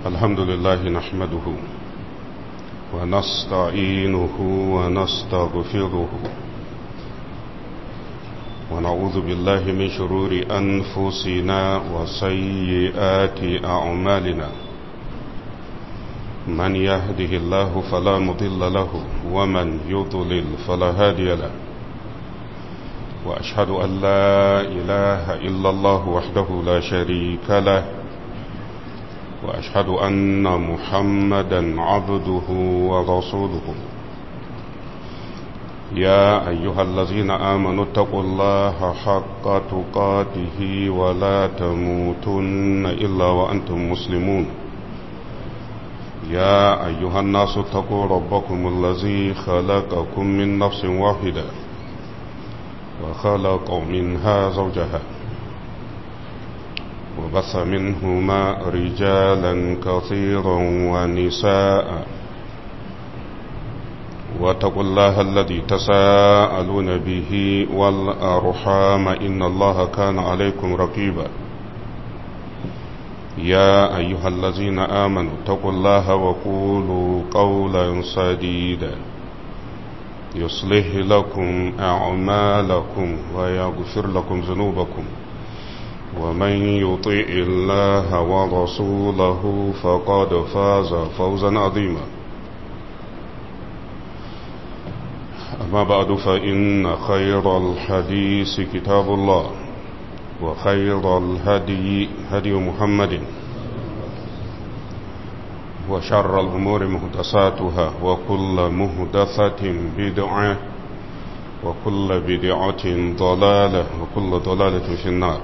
الحمد لله نحمده ونستعينه ونستغفره ونعوذ بالله من شرور أنفسنا وسيئات أعمالنا من يهده الله فلا مضل له ومن يضلل فلا هادي له وأشهد أن لا إله إلا الله وحده لا شريك له وأشهد أن محمدا عبده ورسوله يا أيها الذين آمنوا اتقوا الله حق تقاته ولا تموتن إلا وأنتم مسلمون يا أيها الناس اتقوا ربكم الذي خلقكم من نفس واحدة وخلق منها زوجها وبث منهما رجالا كثيرا ونساء واتقوا الله الذي تساءلون به والأرحام إن الله كان عليكم رقيبا يا أيها الذين آمنوا اتقوا الله وقولوا قولا سديدا يصلح لكم أعمالكم ويغفر لكم ذنوبكم ومن يطيع الله ورسوله فقد فاز فوزا عظيما أما بعد فإن خير الحديث كتاب الله وخير الهدي هدي محمد وشر الأمور مهدساتها وكل مهدثة بدعة وكل بدعة ضلالة وكل ضلالة في النار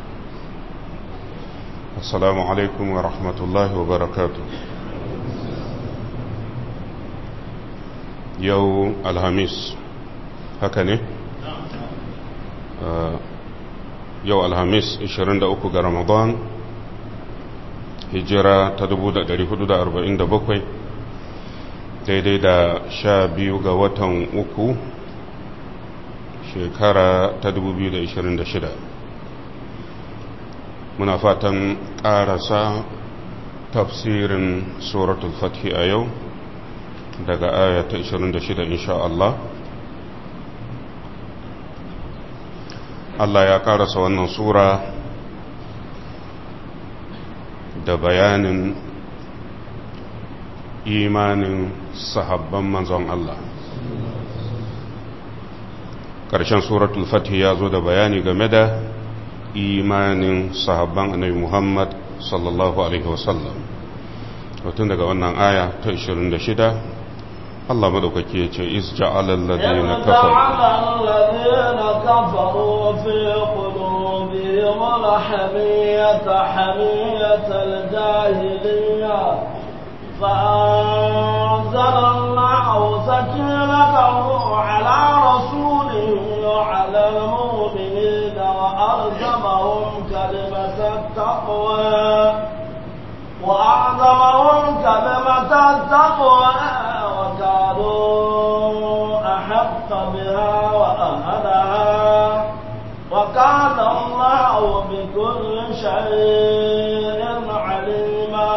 السلام عليكم ورحمة الله وبركاته يو الهميس هكذا yau alhamis 23 ga ramadan hijira ta 1447 daidai da sha biyu ga watan uku shekara ta 2026 muna fatan ƙarasa tafsirin suratul fathi a yau daga aya ta 26 insha Allah Allah ya karasa wannan sura da bayanin imanin sahabban manzon Allah ƙarshen suratul fatih ya zo da bayani game da imanin sahabban annabi Muhammad sallallahu alaihi wasallam tun daga wannan aya ta 26 الله مدوكك يجي إذ جعل الذين كفروا الذين كفروا في قلوبهم الحمية حمية الجاهلية فأنزل الله سكينته على رسوله وعلى المؤمنين وألزمهم كلمة التقوى وأعظمهم كلمة التقوى وكانوا أحق بها وأهلها وكان الله بكل شيء عليما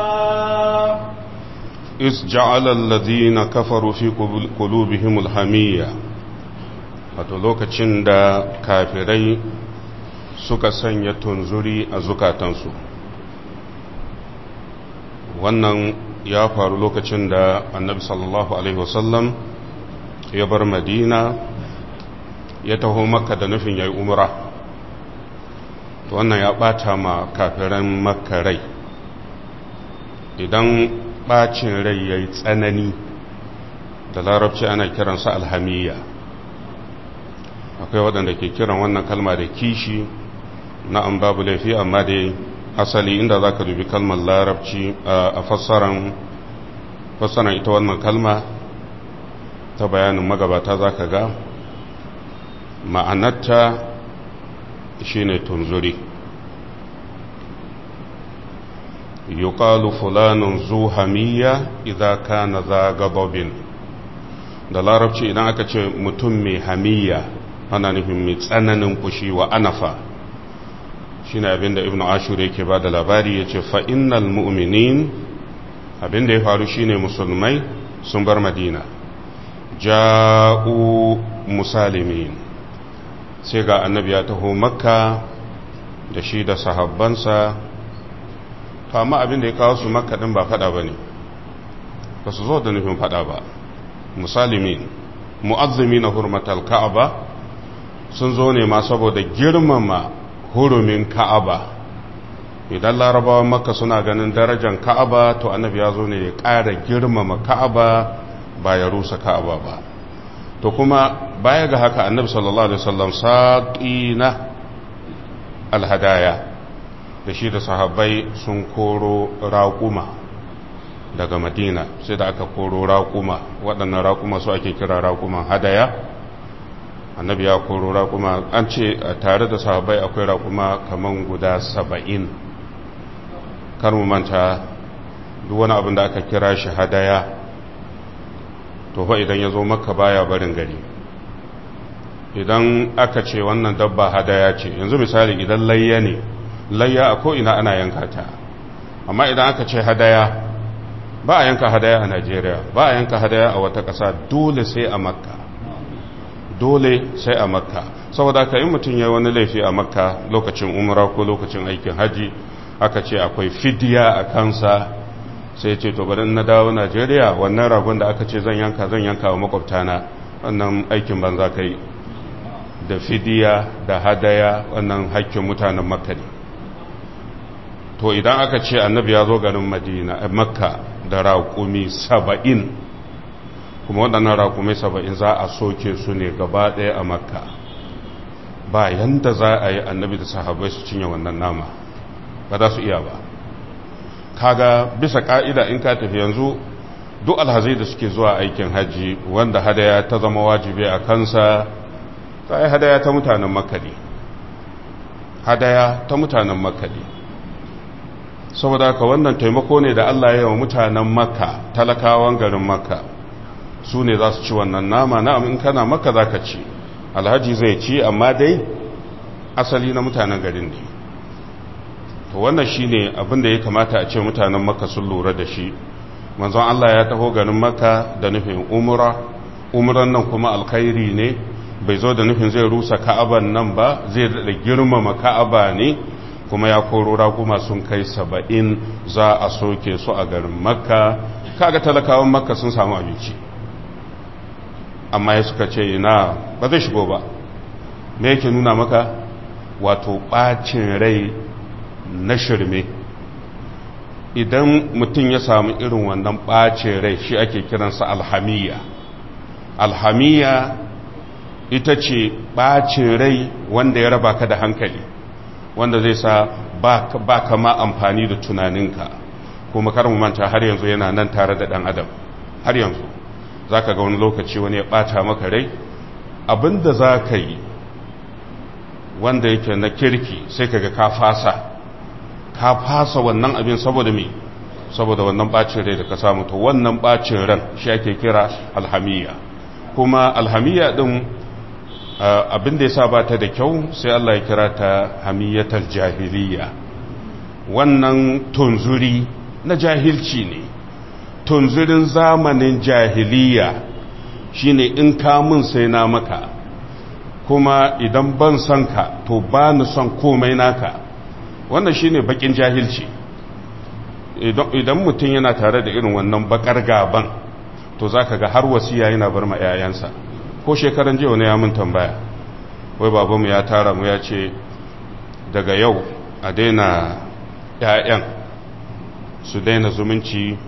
إذ جعل الذين كفروا في قلوبهم الحمية wato lokacin da kafirai suka sanya tunzuri a zukatansu wannan ya faru lokacin da annabi sallallahu alaihi wasallam ya bar madina ya taho makka da nufin ya yi umra wannan ya bata ma kafiran makka rai idan bacin rai ya yi tsanani da larabci ana kiransa alhamiya akwai waɗanda ke kiran wannan kalma da kishi na an babu laifi amma dai asali inda za ka dubi kalmar larabci a fassaran ita wannan kalma ta bayanin magabata za ka ga ma'anarta shi ne tunzuri yuqalu fulanun zu hamiya idan kana za gababin da larabci idan aka ce mutum mai hamiya ana nufin mai tsananin fushi wa anafa shi ne abinda ibn ashur yake ba da labari ya ce fa'innal mu'minin abin da ya faru shine musulmai sun bar madina ja'u musalimin sai ga annabi ya taho makka da shi da sahabbansa to amma abin da ya kawo su makka din ba fada bane ba su zo da nufin fada ba musalimin mu'azzimi na hurmatal ka'aba sun zo ne ma saboda girmama hurumin ka'aba idan larabawan makka suna ganin darajar ka'aba to annabi ya zo ne ya ƙara girmama ka'aba ba ya rusa ka'aba ba to kuma baya ga haka annabi sallallahu alaihi wasallam saqina alhadaya da shi da sahabbai sun koro raƙuma daga madina sai da aka koro raƙuma waɗannan raƙuma su ake kira raƙuman hadaya annabi ya koro raƙuma an ce tare da sahabbai akwai raƙuma kaman guda saba'in kar mu manta duk wani abin da aka kira shi hadaya to fa idan ya zo makka baya barin gari idan aka ce wannan dabba hadaya ce yanzu misali idan layya ne layya a ko'ina ana yanka ta amma idan aka ce hadaya ba a yanka hadaya a najeriya ba a yanka hadaya a wata ƙasa dole sai a makka dole sai a makka saboda ka yi mutum ya wani laifi a makka lokacin umra ko lokacin aikin haji aka ce akwai fidiya a kansa sai ce to bari na dawo najeriya wannan ragon da aka ce zan yanka zan yanka wa makwabtana wannan aikin banza ka yi da fidiya da hadaya wannan haƙƙin mutanen makka ne to idan aka ce annabi ya zo garin madina makka da raƙumi saba'in kuma waɗannan raƙumi saba'in za a soke su ne gaba ɗaya a makka ba yanda za a yi annabi da sahabai su cinye wannan nama ba za su iya ba kaga bisa ƙa'ida in ka tafi yanzu duk alhazai da suke zuwa aikin hajji wanda hadaya ta zama wajibi a kansa ta yi hadaya ta mutanen makka ne hadaya ta mutanen makka ne saboda haka wannan taimako ne da Allah ya yi wa mutanen makka talakawan garin makka su ne za su ci wannan nama na in kana makka za ka ci alhaji zai ci amma dai asali na mutanen garin ne to wannan shi ne abinda ya kamata a ce mutanen makka sun lura da shi manzon Allah ya taho garin makka da nufin umra umran nan kuma alkhairi ne bai zo da nufin zai rusa ka'aban nan ba zai da girmama ka'aba ne kuma ya koro raguma sun kai saba'in za a soke su a garin makka kaga talakawan makka sun samu abinci amma ya suka ce ina ba zai shigo ba me yake nuna maka wato ɓacin rai na shirme idan mutum ya samu irin wannan ɓacin rai shi ake kiransa alhamiya alhamiya ita ce ɓacin rai wanda ya raba ka da hankali wanda zai sa ba ka ma amfani da tunaninka kuma kar mu manta har yanzu yana nan tare da ɗan adam har yanzu za ka ga wani lokaci wani ya ɓata maka rai abinda za ka yi wanda yake na kirki sai ka ga ka fasa ka fasa wannan abin saboda me saboda wannan ɓacin rai da ka samu to wannan ɓacin ran shi ake kira alhamiya kuma alhamiya ɗin abin da ya sa ba ta da kyau sai Allah ya kira ta hamiyatar jahiliya wannan tunzuri na jahilci ne tunzurin zamanin jahiliya shine in ka mun sai na maka kuma idan ban son ka to ba ni son komai naka wannan shine bakin jahilci idan mutum yana tare da irin wannan bakar gaban to zaka ga har wasiya yana bar ma 'ya'yansa ko shekaran jiya wani ya mun tambaya wai babanmu ya tara mu ya ce daga yau a daina 'ya'yan su daina zumunci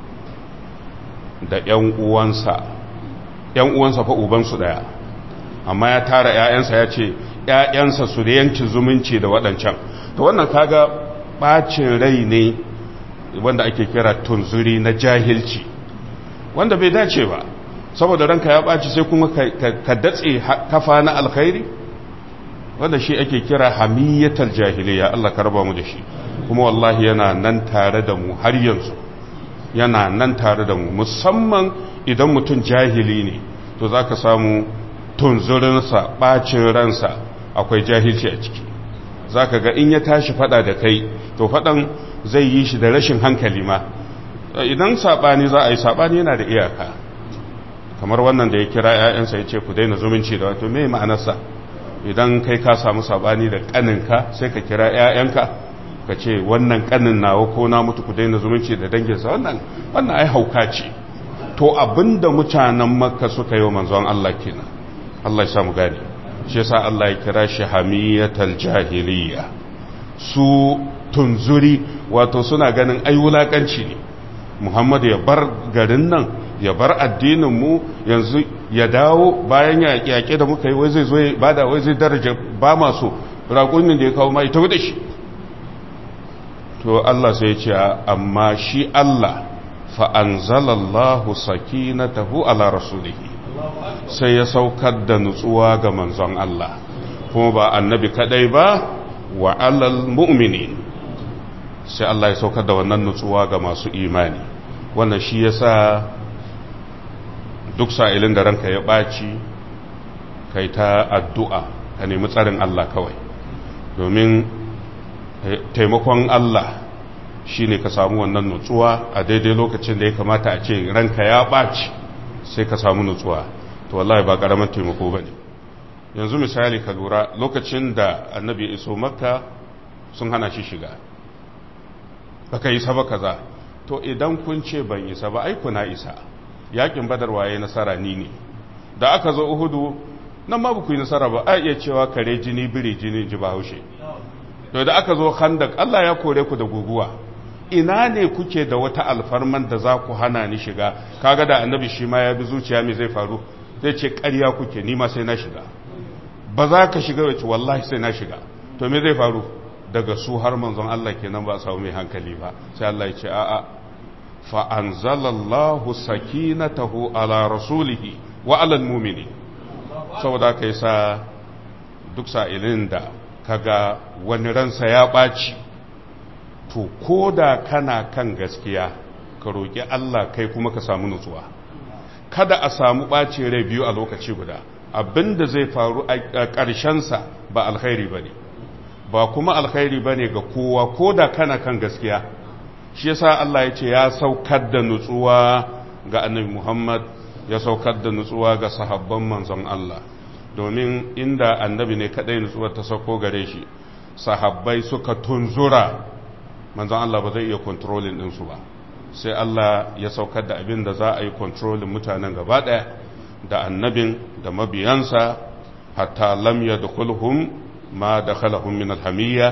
da 'yan uwansa 'yan uwansa fa ubansu daya amma ya tara 'ya'yansa ya ce 'ya'yansa su da yanki zumunci da waɗancan to wannan kaga ɓacin rai ne wanda ake kira tunzuri na jahilci wanda bai dace ba saboda ranka ya ɓaci sai kuma ka datse kafa na alkhairi wanda shi ake kira hamiyatar jahiliya Allah ka raba mu da shi kuma wallahi yana nan tare da mu har yanzu yana nan tare da mu musamman idan mutum jahili ne to za ka samu tunzurinsa ɓacin ransa akwai jahilci a ciki za ka ga in ya tashi fada da kai to fadan zai yi shi da rashin hankali ma idan saɓani za a yi saɓani yana da iyaka kamar wannan da ya kira 'ya'yansa ya ce ku daina zumunci da wato mai ma'anarsa idan kai ka samu saɓani da ƙaninka sai ka kira 'ya'yanka ka ce wannan ƙanin nawa ko na mutu ku daina zumunci da danginsa wannan wannan ai hauka ce to abinda mutanen makka suka yi wa manzon Allah kenan Allah ya samu gane shi yasa Allah ya kira shi hamiyatal jahiliya su tunzuri wato suna ganin ai wulakanci ne Muhammad ya bar garin nan ya bar addinin mu yanzu ya dawo bayan ya yaƙe da muka yi wai zai zo ba da wai zai daraja ba masu raƙunin da ya kawo mai ta da shi to Allah sai ya ce amma shi Allah fa anzalallahu sakinatahu ala rasulihi sai ya saukar da nutsuwa ga manzon Allah kuma ba annabi kadai ba wa alal mu'minin sai Allah ya saukar da wannan nutsuwa ga masu imani wannan shi yasa duk sa'ilin da ranka ya ɓaci kai ta addu'a ka nemi tsarin Allah kawai domin taimakon Allah shi ne ka samu wannan nutsuwa a daidai lokacin da ya kamata a ce ranka ya ɓaci sai ka samu nutsuwa to wallahi ba ƙaramin taimako ba ne yanzu misali ka lura lokacin da annabi iso makka sun hana shi shiga baka isa ba kaza to idan kun ce ban isa ba ai kuna isa yakin badar waye nasara ni ne da aka zo uhudu nan ma ku yi nasara ba a iya cewa kare jini biri jini ji bahaushe to da aka zo khandak Allah ya kore ku da guguwa ina ne kuke da wata alfarman da za ku hana ni shiga kaga da annabi shi ma ya bi zuciya me zai faru zai ce ƙarya kuke ni ma sai na shiga ba za ka shiga wace wallahi sai na shiga to me zai faru daga su har manzon Allah kenan ba a samu mai hankali ba sai Allah ya ce a'a fa anzalallahu sakinatahu ala rasulihi wa ala almu'mini saboda kai sa duk sa'ilin da kaga wani ransa ya ɓaci to ko da kana kan gaskiya ka roƙi Allah kai kuma ka samu nutsuwa kada a samu ɓaci rai biyu a lokaci guda abinda zai faru a ƙarshensa ba alkhairi ba ne ba kuma alkhairi ba ne ga kowa ko da kana kan gaskiya shi yasa Allah ya ce ya saukar da nutsuwa ga annabi Muhammad ya saukar da nutsuwa ga sahabban manzon Allah domin inda annabi ne kadai nutsuwar ta sauko gare shi sahabbai suka tunzura manzon Allah ba zai iya kontrolin ɗinsu ba sai Allah ya saukar da abin da za a yi kontrolin mutanen gaba ɗaya da annabin da mabiyansa hatta lam yadkhulhum ma dakhalahum min alhamiyya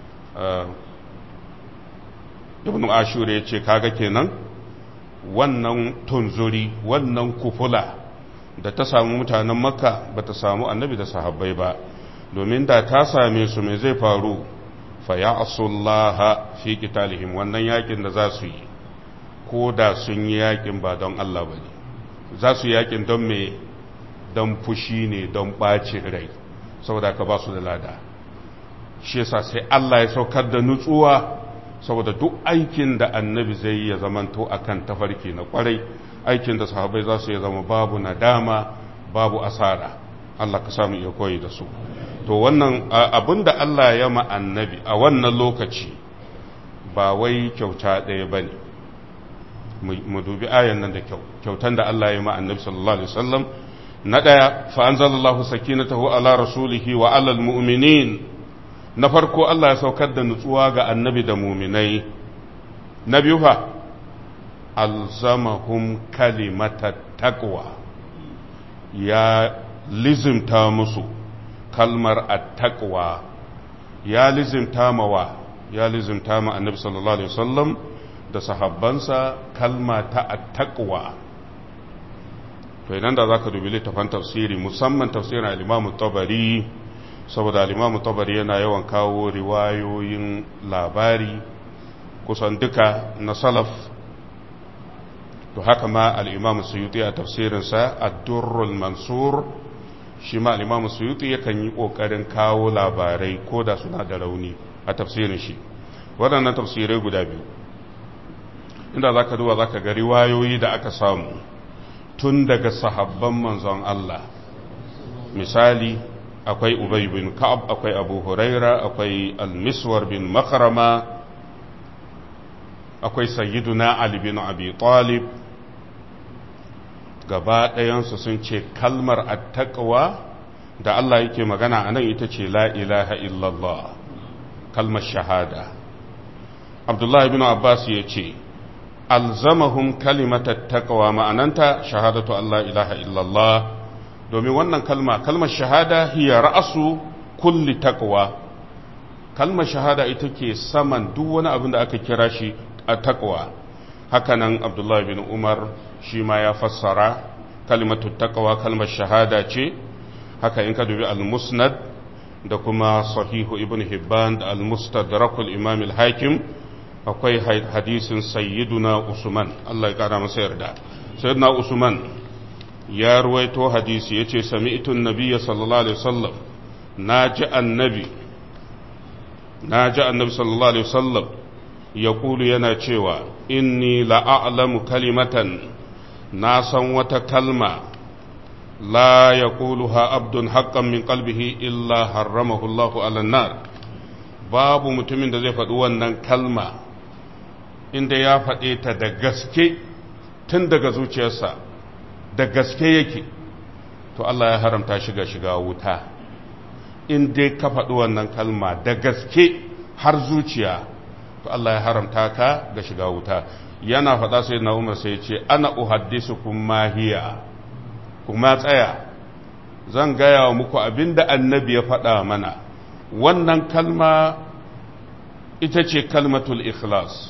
ibn ashur ya ce kaga kenan wannan tunzuri wannan kufula da ta samu mutanen makka ba ta samu annabi da sahabbai ba domin da ta same su mai zai faru fa ya asullaha fi qitalihim wannan yakin da za su yi ko da sun yi yakin ba don Allah ba ne za su yakin don me don fushi ne don ɓacin rai saboda ka ba su da lada shi yasa sai Allah ya saukar da nutsuwa saboda duk aikin da annabi zai yi ya zamanto akan tafarki na kwarai aikin da sahabai za su ya zama babu nadama babu asara Allah ka samu iya koyi da su to wannan abin da Allah ya ma annabi a wannan lokaci ba wai kyauta ɗaya ba ne mu dubi ayan nan da kyau kyautan da Allah ya ma annabi sallallahu alaihi wasallam na ɗaya fa anzalallahu sakinatahu ala rasulihi wa alal mu'minin na farko Allah ya saukar da nutsuwa ga annabi da muminai na biyu fa alzamahum kalimata taqwa ya lizimta musu kalmar attaqwa ya lizimta mawa ya lizimta ma annabi sallallahu alaihi wasallam da sahabbansa kalma ta attaqwa to idan da zaka dubi littafin tafsiri musamman tafsirin al-Imam tabari saboda al-Imam tabari yana yawan kawo riwayoyin labari kusan duka na salaf to haka ma al-Imam Suyuti a tafsirinsa ad-Durrul Mansur shi ma al-Imam Suyuti yakan yi kokarin kawo labarai ko da suna da rauni a tafsirin shi waɗannan tafsirai guda biyu inda zaka duba zaka ga riwayoyi da aka samu tun daga sahabban manzon Allah misali akwai Ubay bin Ka'ab akwai Abu Huraira akwai Al-Miswar bin Makarama akwai sayyiduna Ali bin Abi Talib gaba ɗayansu sun ce kalmar attaqwa da Allah yake magana a nan ita ce la ilaha illallah kalmar shahada Abdullahi bin Abbas ya ce alzamahum kalimatat taqwa ma'ananta shahadatu Allah ilaha illallah domin wannan kalma kalmar shahada hiya ra'asu kulli taqwa kalmar shahada ita ke saman duk wani abin da aka kira shi a taqwa hakanan Abdullahi bin Umar shi ma ya fassara kalimatu taqwa kalmar shahada ce haka in ka dubi al-musnad da kuma sahihu ibn hibban da al-mustadrakul imam al-hakim akwai hadisin sayyiduna usman Allah ya kara masa yarda sayyiduna usman ya ruwaito hadisi yace sami'tu an-nabiy sallallahu alaihi wasallam naji annabi naji annabi sallallahu alaihi wasallam yaqulu yana cewa inni la'alamu kalimatan na san wata kalma la yaquluha abdun haqqan min qalbihi illa harramahu Allahu 'ala nar babu mutumin da zai faɗi wannan kalma inda ya faɗe ta da gaske tun daga zuciyarsa da gaske yake to Allah ya haramta shiga shiga wuta in dai ka faɗi wannan kalma da gaske har zuciya to Allah ya haramta ka ga shiga wuta yana faɗa sai na umar sai ce ana uhaddisu kuma hiya kuma tsaya zan gaya wa muku abinda annabi ya faɗa mana wannan kalma ita ce kalmatul ikhlas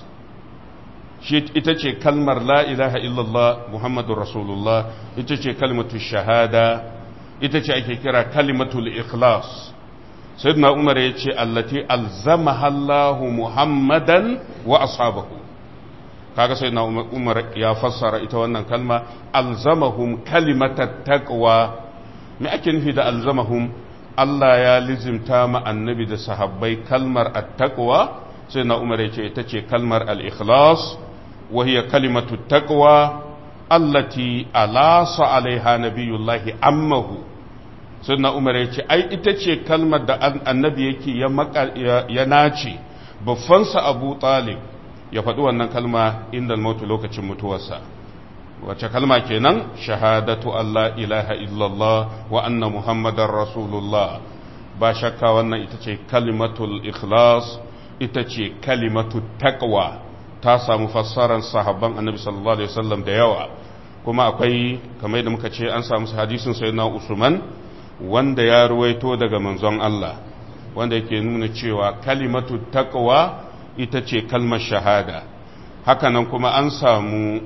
shi ita ce kalmar la ilaha illallah muhammadun rasulullah ita ce kalmatul shahada ita ce ake kira kalmatul ikhlas sayyidina umar ya ce allati alzamaha allahu muhammadan wa ashabahu kaga sayyidina umar ya fassara ita wannan kalma alzamahum kalimatat taqwa me ake nufi da alzamahum Allah ya lizimta ma annabi da sahabbai kalmar attaqwa sai na umar ya ce ita ce kalmar al-ikhlas wa hiya kalimatu taqwa allati alasa alaiha nabiyullahi ammahu sai na umar ya ce ai ita ce kalmar da annabi yake ya ya nace baffansa abu talib ya faɗi wannan kalma inda mutu lokacin mutuwarsa wace kalma kenan shahadatu Allah ilaha illallah wa anna muhammadar rasulullah ba shakka wannan ita ce kalimatul ikhlas ita ce kalimatu taqwa ta samu fassarar sahabban annabi sallallahu alaihi wasallam da yawa kuma akwai kamar da muka ce an samu hadisin sayyidina usman wanda ya ruwaito daga manzon Allah wanda yake nuna cewa kalimatu taqwa ita ce kalmar shahada hakanan kuma an samu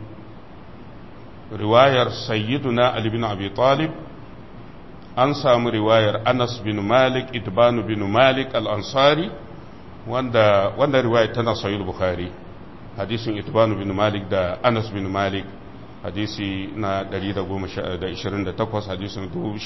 riwayar sayyiduna Ali bin Abi Talib an samu riwayar Anas bin Malik Idbanu bin Malik al-Ansari wanda wanda riwayar tana sahih Bukhari hadisin Idbanu bin Malik da Anas bin Malik hadisi na 128 hadisin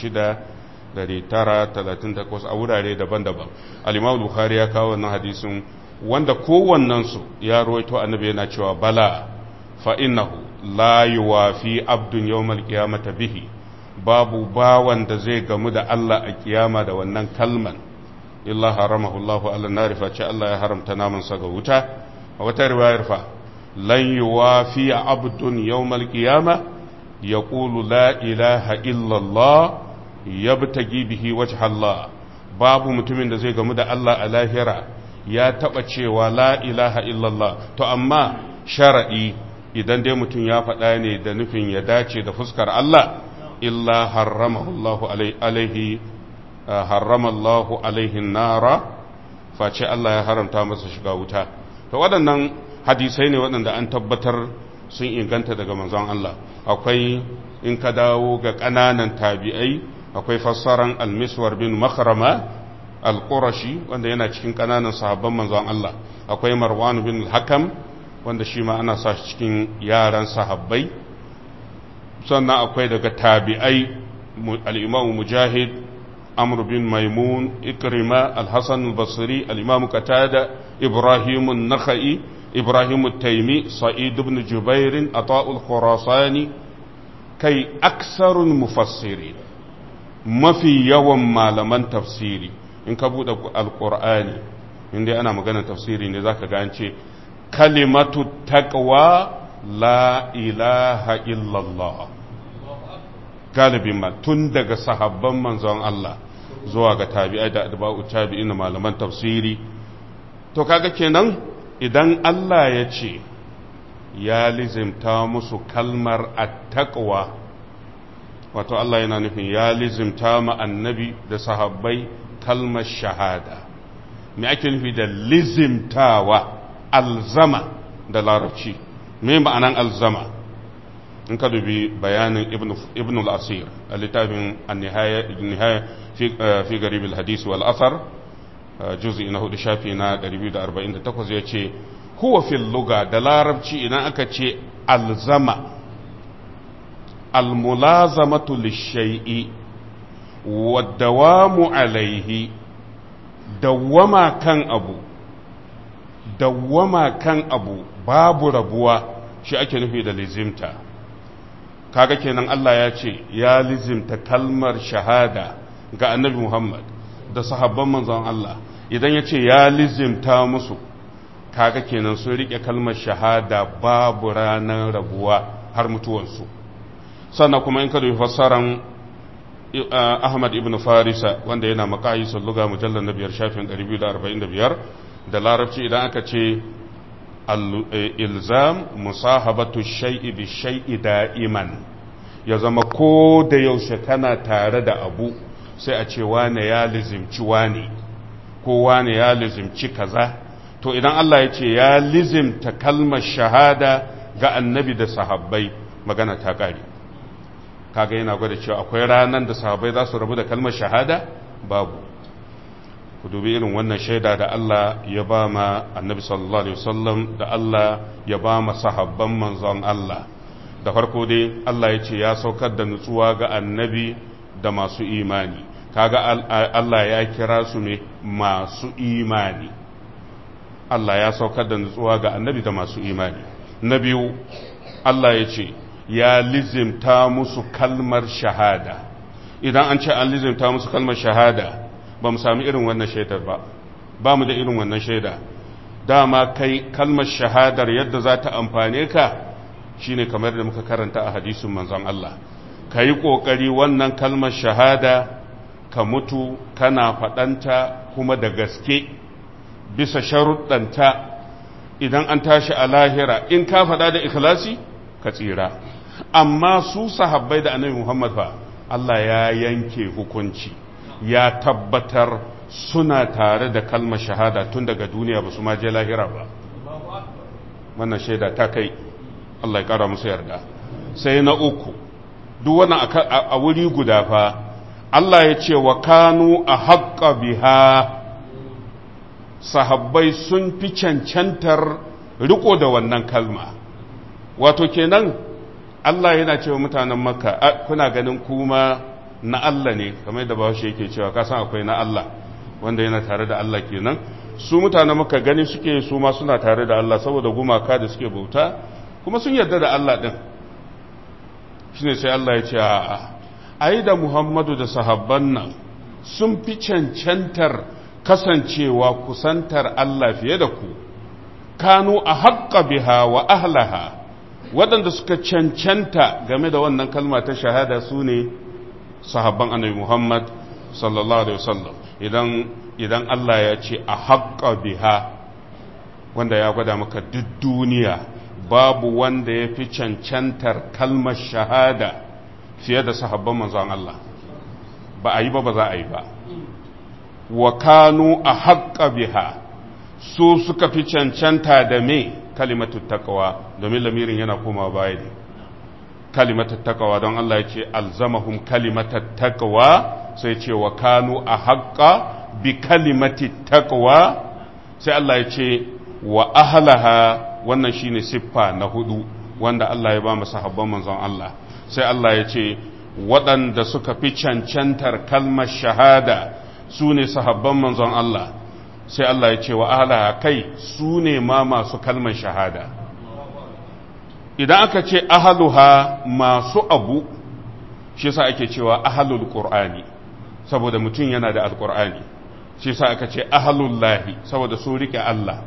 6938 a wurare daban-daban al-Imam Bukhari ya kawo wannan hadisin wanda kowannensu ya ruwaito annabi yana cewa bala fa innahu la yuwafi abdun yawmal qiyamata bihi babu bawan da zai gamu da Allah a kiyama da wannan kalman illa haramahu Allahu ala nari fa ce Allah ya haramta naman sa ga wuta a wata riwayar fa lan yuwafi abdun yawmal qiyama yaqulu la ilaha illa Allah yabtagi bihi wajha Allah babu mutumin da zai gamu da Allah a lahira ya taba cewa la ilaha illallah to amma sharadi idan dai mutum ya faɗa ne da nufin ya dace da fuskar Allah illa harramahu alaihi harramallahu alaihi nara face Allah ya haramta masa shiga wuta to waɗannan hadisai ne waɗanda an tabbatar sun inganta daga manzon Allah akwai in ka dawo ga ƙananan tabi'ai akwai fassaran almiswar bin makarama al-qurashi wanda yana cikin ƙananan sahabban manzon Allah akwai marwan bin hakam wanda shi ma ana sa shi cikin yaran sahabbai sannan akwai daga tabi'ai al-imam mujahid amr bin maimun ikrima al-hasan al-basri al-imam qatada ibrahim an-nakhai ibrahim at-taymi sa'id ibn jubair ata al-khurasani kai aksarun mufassirin mafi yawan malaman tafsiri in ka buɗe alƙur'ani inda ana magana tafsiri ne zaka ga an ce kalimatu taqwa la ilaha illallah galibin ma tun daga sahabban manzon Allah zuwa ga tabi'ai da adba'u tabi'in malaman tafsiri to kaga kenan idan Allah ya ce ya lizimta musu kalmar attaqwa wato Allah yana nufin ya lizimta ma annabi da sahabbai kalmar shahada me ake nufi da lizimtawa alzama da larabci me ma'anan alzama in ka dubi bayanin ibn al-asir a littafin nihaya fi garib al-hadis wal asar juz'i na hudu shafi na 248 ya ce huwa fil luga da larabci idan aka ce alzama almulazamatu lishai'i waddawamu alaihi dawwama kan abu dawwama kan abu babu rabuwa shi ake nufi da lizimta kaga kenan Allah ya ce ya lizimta kalmar shahada ga annabi Muhammad da sahabban manzon Allah idan ya ce ya lizimta musu kaga kenan sun rike kalmar shahada babu ranar rabuwa har mutuwansu sannan kuma in ka dubi fassaran Ahmad ibn Farisa wanda yana makayi salluga mujallar na biyar shafin 245 da larabci idan aka ce ilzam musahabatu shay'i bi shay'i da'iman ya zama ko da yaushe kana tare da abu sai a ce wane ya lizimci wane ko wane ya lizimci kaza to idan Allah ya ce ya lizimta kalmar shahada ga annabi da sahabbai magana ta kare kaga yana gwada cewa akwai ranar da sahabbai za su rabu da kalmar shahada babu ku dubi irin wannan shaida da Allah ya ba ma annabi sallallahu alaihi wasallam da Allah ya ba ma sahabban manzon Allah da farko dai Allah ya ce ya saukar da nutsuwa ga annabi da masu imani kaga Allah ya kira su ne masu imani Allah ya saukar da nutsuwa ga annabi da masu imani na biyu Allah ya ce ya lizimta musu kalmar shahada idan an ce an lizimta musu kalmar shahada ba mu sami irin wannan shaidar ba ba mu da irin wannan shaida dama kai kalmar shahadar yadda za ta amfane ka shine kamar da muka karanta a hadisin manzon Allah ka yi ƙoƙari wannan kalmar shahada ka mutu kana faɗanta kuma da gaske bisa sharuɗanta idan an tashi a lahira in ka faɗa da ikhlasi ka tsira amma su sahabbai da annabi Muhammad fa Allah ya yanke hukunci ya tabbatar suna tare da kalmar shahada tun daga duniya ba su ma je lahira ba wannan shaida ta kai Allah ya kara musu yarda sai na uku duk wannan a wuri guda fa Allah ya ce wa kanu a haƙƙa biha sahabbai sun fi cancantar riko da wannan kalma wato kenan Allah yana cewa mutanen makka kuna ganin kuma na Allah ne kamar da bahaushe yake cewa kasan akwai na Allah wanda yana tare da Allah kenan su mutanen makka gani suke su ma suna tare da Allah saboda gumaka da suke bauta kuma sun yarda da Allah din shine sai Allah ya ce a'a ai da Muhammadu da sahabban nan sun fi cancantar kasancewa kusantar Allah fiye da ku kanu a haƙƙa biha wa ahlaha waɗanda suka cancanta game da wannan kalma ta shahada su ne sahabban annabi Muhammad sallallahu alaihi wasallam idan idan Allah ya ce a haƙƙa biha wanda ya gwada maka duk duniya babu wanda ya fi cancantar kalmar shahada fiye da sahabban manzon Allah ba a yi ba ba za a yi ba wa kanu a haƙƙa biha su suka fi cancanta da me kalimatu taqwa domin lamirin yana komawa baya ne kalimatu taqwa don Allah ya ce alzamahum kalimatu taqwa sai ce wa kanu a haƙƙa bi kalimati taqwa sai Allah ya ce wa ahlaha wannan shine siffa na hudu wanda Allah ya ba mu sahabban manzon Allah sai Allah ya ce waɗanda suka fi cancantar kalmar shahada su ne sahabban manzon Allah sai Allah ya ce wa ahalaha kai su ne ma masu kalmar shahada idan aka ce ahaluha masu abu shi sa ake cewa ahalul qur'ani saboda mutum yana da alqur'ani shi sa aka ce ahalullahi saboda su rike Allah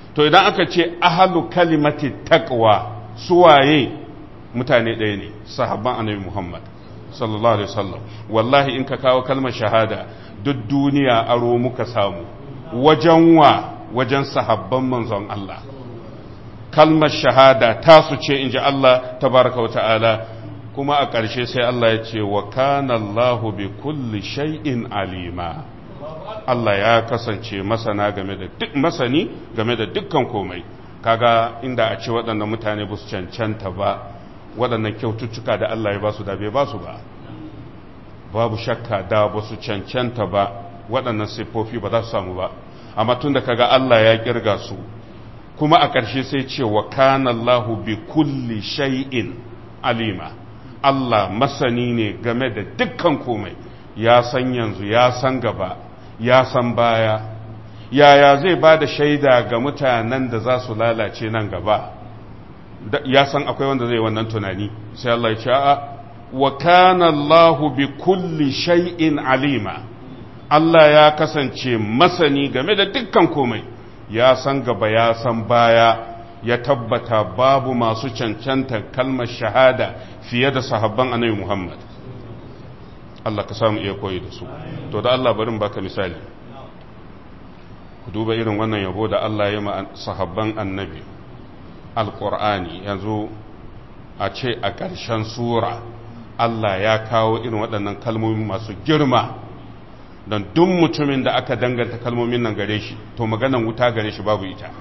to idan aka ce ahalu kalimati taqwa suwaye mutane ɗaya ne sahabban annabi Muhammad sallallahu alaihi wasallam wallahi in ka kawo kalmar shahada duk duniya aro muka samu wajen wa wajen sahabban manzon Allah kalmar shahada tasu ce inji Allah tabaraka wata'ala kuma a ƙarshe sai Allah ya ce wa kana Allahu bi kulli shay'in alima Allah ya kasance masana game da duk masani game da dukkan komai kaga inda a ce waɗannan mutane ba su cancanta ba waɗannan kyaututtuka da Allah ya ba su da bai ba su ba babu shakka da ba su cancanta ba waɗannan siffofi ba za su samu ba amma tun da kaga Allah ya kirga su kuma a ƙarshe sai ce wa kana Allahu bi kulli shay'in alima Allah masani ne game da dukkan komai ya san yanzu ya san gaba ya san baya yaya zai ba da shaida ga mutanen da za su lalace nan gaba ya san akwai wanda zai wannan tunani sai Allah ya ce a wa kana Allahu bi kulli shay'in alima Allah ya kasance masani game da dukkan komai ya san gaba ya san baya ya tabbata babu masu cancanta kalmar shahada fiye da sahabban annabi Muhammad Allah ka samu iya koyi da su to da Allah barin baka misali ku duba irin wannan yabo da Allah ya ma sahabban annabi alqur'ani yanzu a ce a ƙarshen sura Allah ya kawo irin waɗannan kalmomi masu girma don duk mutumin da aka danganta kalmomin nan gare shi to maganan wuta gare shi babu ita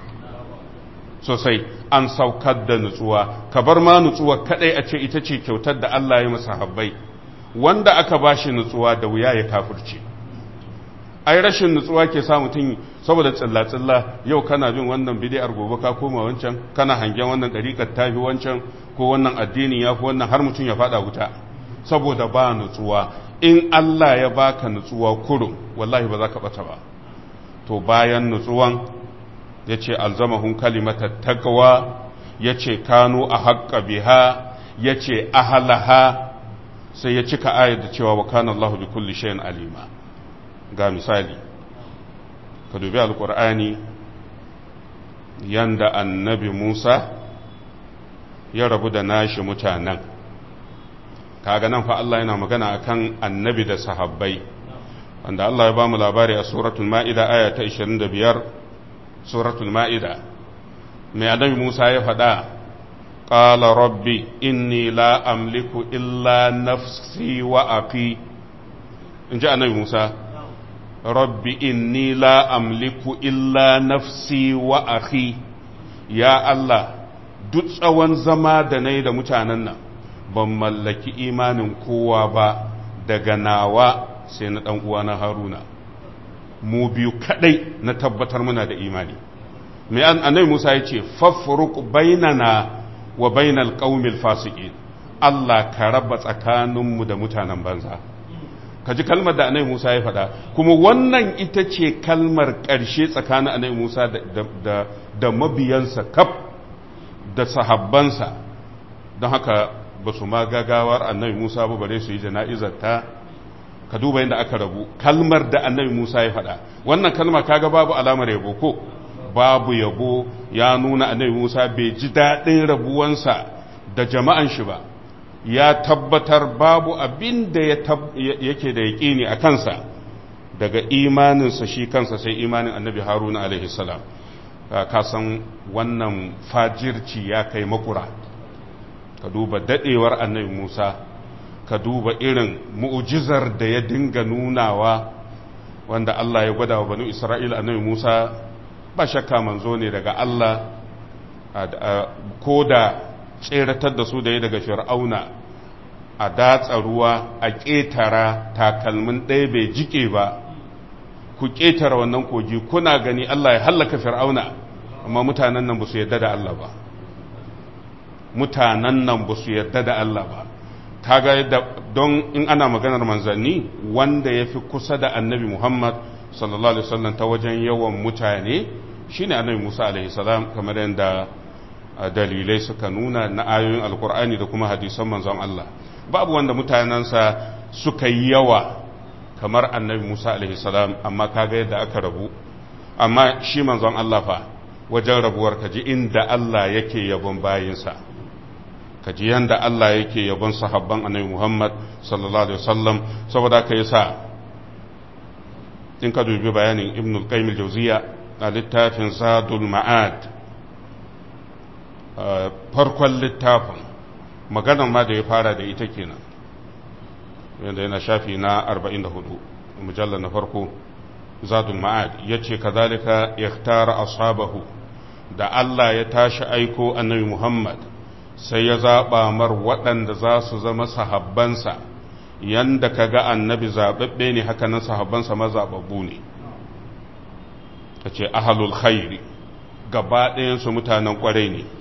sosai an saukar da nutsuwa ka bar ma nutsuwa kadai a ce ita ce kyautar da Allah ya masa habbai wanda aka bashi nutsuwa da wuya ya kafirce ai rashin nutsuwa ke sa mutum saboda tsilla-tsilla yau kana bin wannan bidiyar gobe ka koma wancan kana hangen wannan ɗariƙar tafi wancan ko wannan addini ya fi wannan har mutum ya faɗa wuta saboda ba nutsuwa in Allah ya baka nutsuwa kurum wallahi ba za ka ɓata ba to bayan nutsuwan ya ce alzamahun kalimata takawa ya ce kanu a haƙƙa biha ya ce ahalaha sai ya cika ayar da cewa wa kana Allah bi kulli shay'in alima ga misali ka dubi alqur'ani yanda annabi Musa ya rabu da nashi mutanen kaga nan fa Allah yana magana akan annabi da sahabbai wanda Allah ya bamu labari a suratul ma'ida aya ta 25 suratul ma'ida mai annabi Musa ya faɗa قال ربي إني لا أملك إلا نفسي وأخي إن جاء النبي موسى ربي إني لا أملك إلا نفسي وأخي يا الله duk tsawon zama da na yi da mutanen nan ban mallaki imanin kowa ba daga nawa sai na ɗan uwana haruna mu biyu kaɗai na tabbatar muna da imani mai annabi musa ya ce faffuruk bainana wa bainal qaumil fasiqin Allah ka raba tsakaninmu da mutanen banza ka ji kalmar da annabi Musa ya faɗa kuma wannan ita ce kalmar ƙarshe tsakanin annabi Musa da, da, da mabiyansa kaf da sahabbansa don haka ba su ma gagawar annabi Musa ba bare su yi jana'izar ta ka duba yadda aka rabu kalmar da annabi Musa ya faɗa wannan kalma kaga babu alamar yabo ko babu yabo ya nuna annabi Musa bai ji daɗin rabuwansa da jama'an shi ba ya tabbatar babu abin da yake da yaƙini a kansa daga imaninsa shi kansa sai imanin annabi haruna alaihi salam ka san wannan fajirci ya kai makura ka duba daɗewar annabi Musa ka duba irin mu'ujizar da ya dinga nunawa wanda Allah ya gwada wa banu Isra'ila annabi Musa ba shakka manzo ne daga Allah ko da tseratar da su da ya daga fir'auna a datsa ruwa a ƙetara takalmin ɗaya bai jike ba ku ƙetara wannan kogi kuna gani Allah ya hallaka fir'auna amma mutanen nan ba su yarda da Allah ba mutanen nan ba su yarda da Allah ba kaga yadda don in ana maganar manzanni wanda ya fi kusa da annabi Muhammad sallallahu alaihi wasallam ta wajen yawan mutane shine annabi Musa alaihi salam kamar yadda dalilai suka nuna na ayoyin alkur'ani da kuma hadisan manzon Allah babu wanda mutanensa suka yi yawa kamar annabi Musa alaihi salam amma kaga yadda aka rabu amma shi manzon Allah fa wajen rabuwar ka ji inda Allah yake yabon bayinsa ka ji yanda Allah yake yabon sahabban annabi Muhammad sallallahu alaihi wasallam saboda ka yasa in ka dubi bayanin Ibn al-Qayyim al-Jawziyya a littafin Zadul Ma'ad farkon littafin maganan ma da ya fara da ita kenan yanda yana shafi na 44 mujallar na farko Zadul Ma'ad yace kazalika yakhtara ashabahu da Allah ya tashi aiko annabi Muhammad sai ya zaɓa mar waɗanda za su zama sahabbansa yanda ka ga annabi zaɓaɓɓe ne haka nan sahabbansa mazaɓaɓɓu ne ta ce ahalul khairi gaba ɗayansu mutanen ƙwarai ne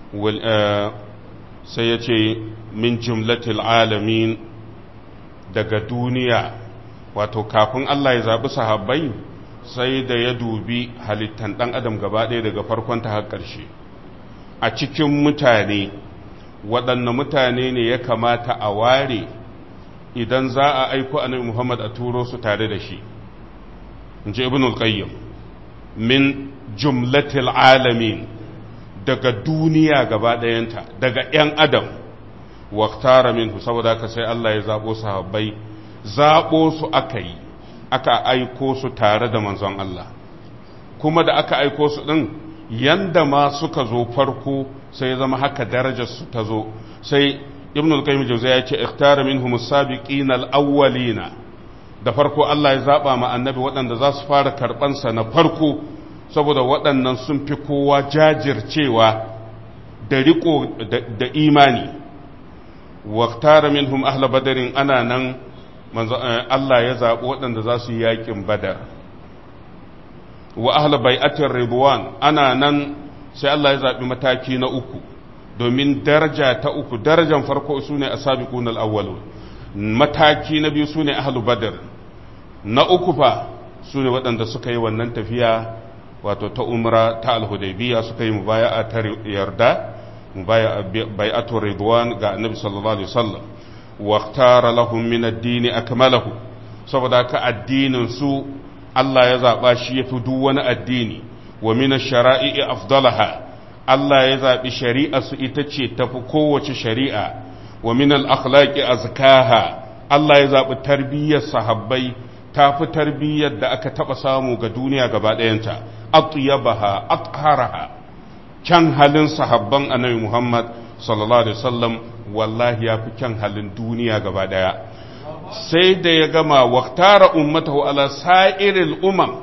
sai ya ce min jumlatil alamin daga duniya wato kafin Allah ya zaɓi sahabbai sai da ya dubi halittan ɗan adam gaba ɗaya daga farkon ta har ƙarshe a cikin mutane waɗanne mutane ne ya kamata a ware idan za a aiko annabi Muhammad a turo su tare da shi in ji ibn al-qayyim min jumlatil alamin daga duniya gaba ɗayanta daga ‘yan adam waktara minhu saboda haka sai Allah ya zaɓo sahabbai zaɓo su aka yi aka aiko su tare da manzon Allah kuma da aka aiko su ɗin yanda ma suka zo farko sai zama haka darajar su ta zo sai ibn al-qayyim jawziya ya ce ikhtara minhum as-sabiqina al-awwalina da farko Allah ya zaba ma annabi waɗanda za su fara karban sa na farko saboda waɗannan sun fi kowa jajircewa da riko da imani wa ikhtara minhum ahla badarin ana nan manzo Allah ya zabi waɗanda za su yi yakin badar wa ahla bai'atir ridwan ana nan sai Allah ya zabi mataki na uku domin daraja ta uku darajan farko sune asabiqun al-awwalun mataki na biyu sune ahlu badr na uku fa sune waɗanda suka yi wannan tafiya wato ta umra ta al-hudaybiyya suka yi mubaya'a ta yarda mubaya'a bai'atu ridwan ga annabi sallallahu alaihi wasallam wa ikhtara lahum min ad-din akmalahu saboda ka addinin su Allah ya zaba shi yafi duk wani addini wa min ash-shara'i afdalaha Allah ya zaɓi shari'a su ita ce tafi kowace shari'a wa min al-akhlaqi azkaha Allah ya zaɓi tarbiyyar sahabbai tafi tarbiyyar da aka taɓa samu ga duniya gaba ɗayanta atyabaha atharaha kyan halin sahabban annabi Muhammad sallallahu alaihi wasallam wallahi ya fi kyan halin duniya gaba ɗaya sai da ya gama waktara ummatahu ala sa'iril umam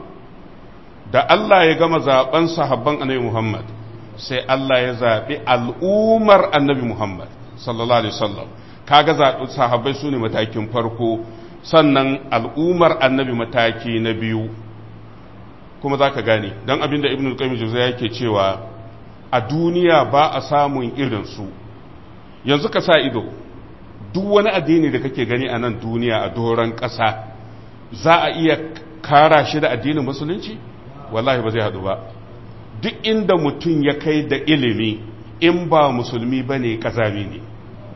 da Allah ya gama zaben sahabban annabi Muhammad sai Allah ya zaɓi al'ummar annabi Muhammad sallallahu Alaihi wasallam kaga zaɓi sahabbai su ne matakin farko sannan al'ummar annabi mataki na biyu kuma za ka gane don abin da ibn al-qayyim jauza yake cewa a duniya ba a samun irinsu yanzu ka sa ido duk wani addini da kake gani a nan duniya a doron ƙasa za a iya kara shi da addinin musulunci wallahi ba zai haɗu ba duk inda mutum ya kai da ilimi in ba musulmi ba ne ƙazami ne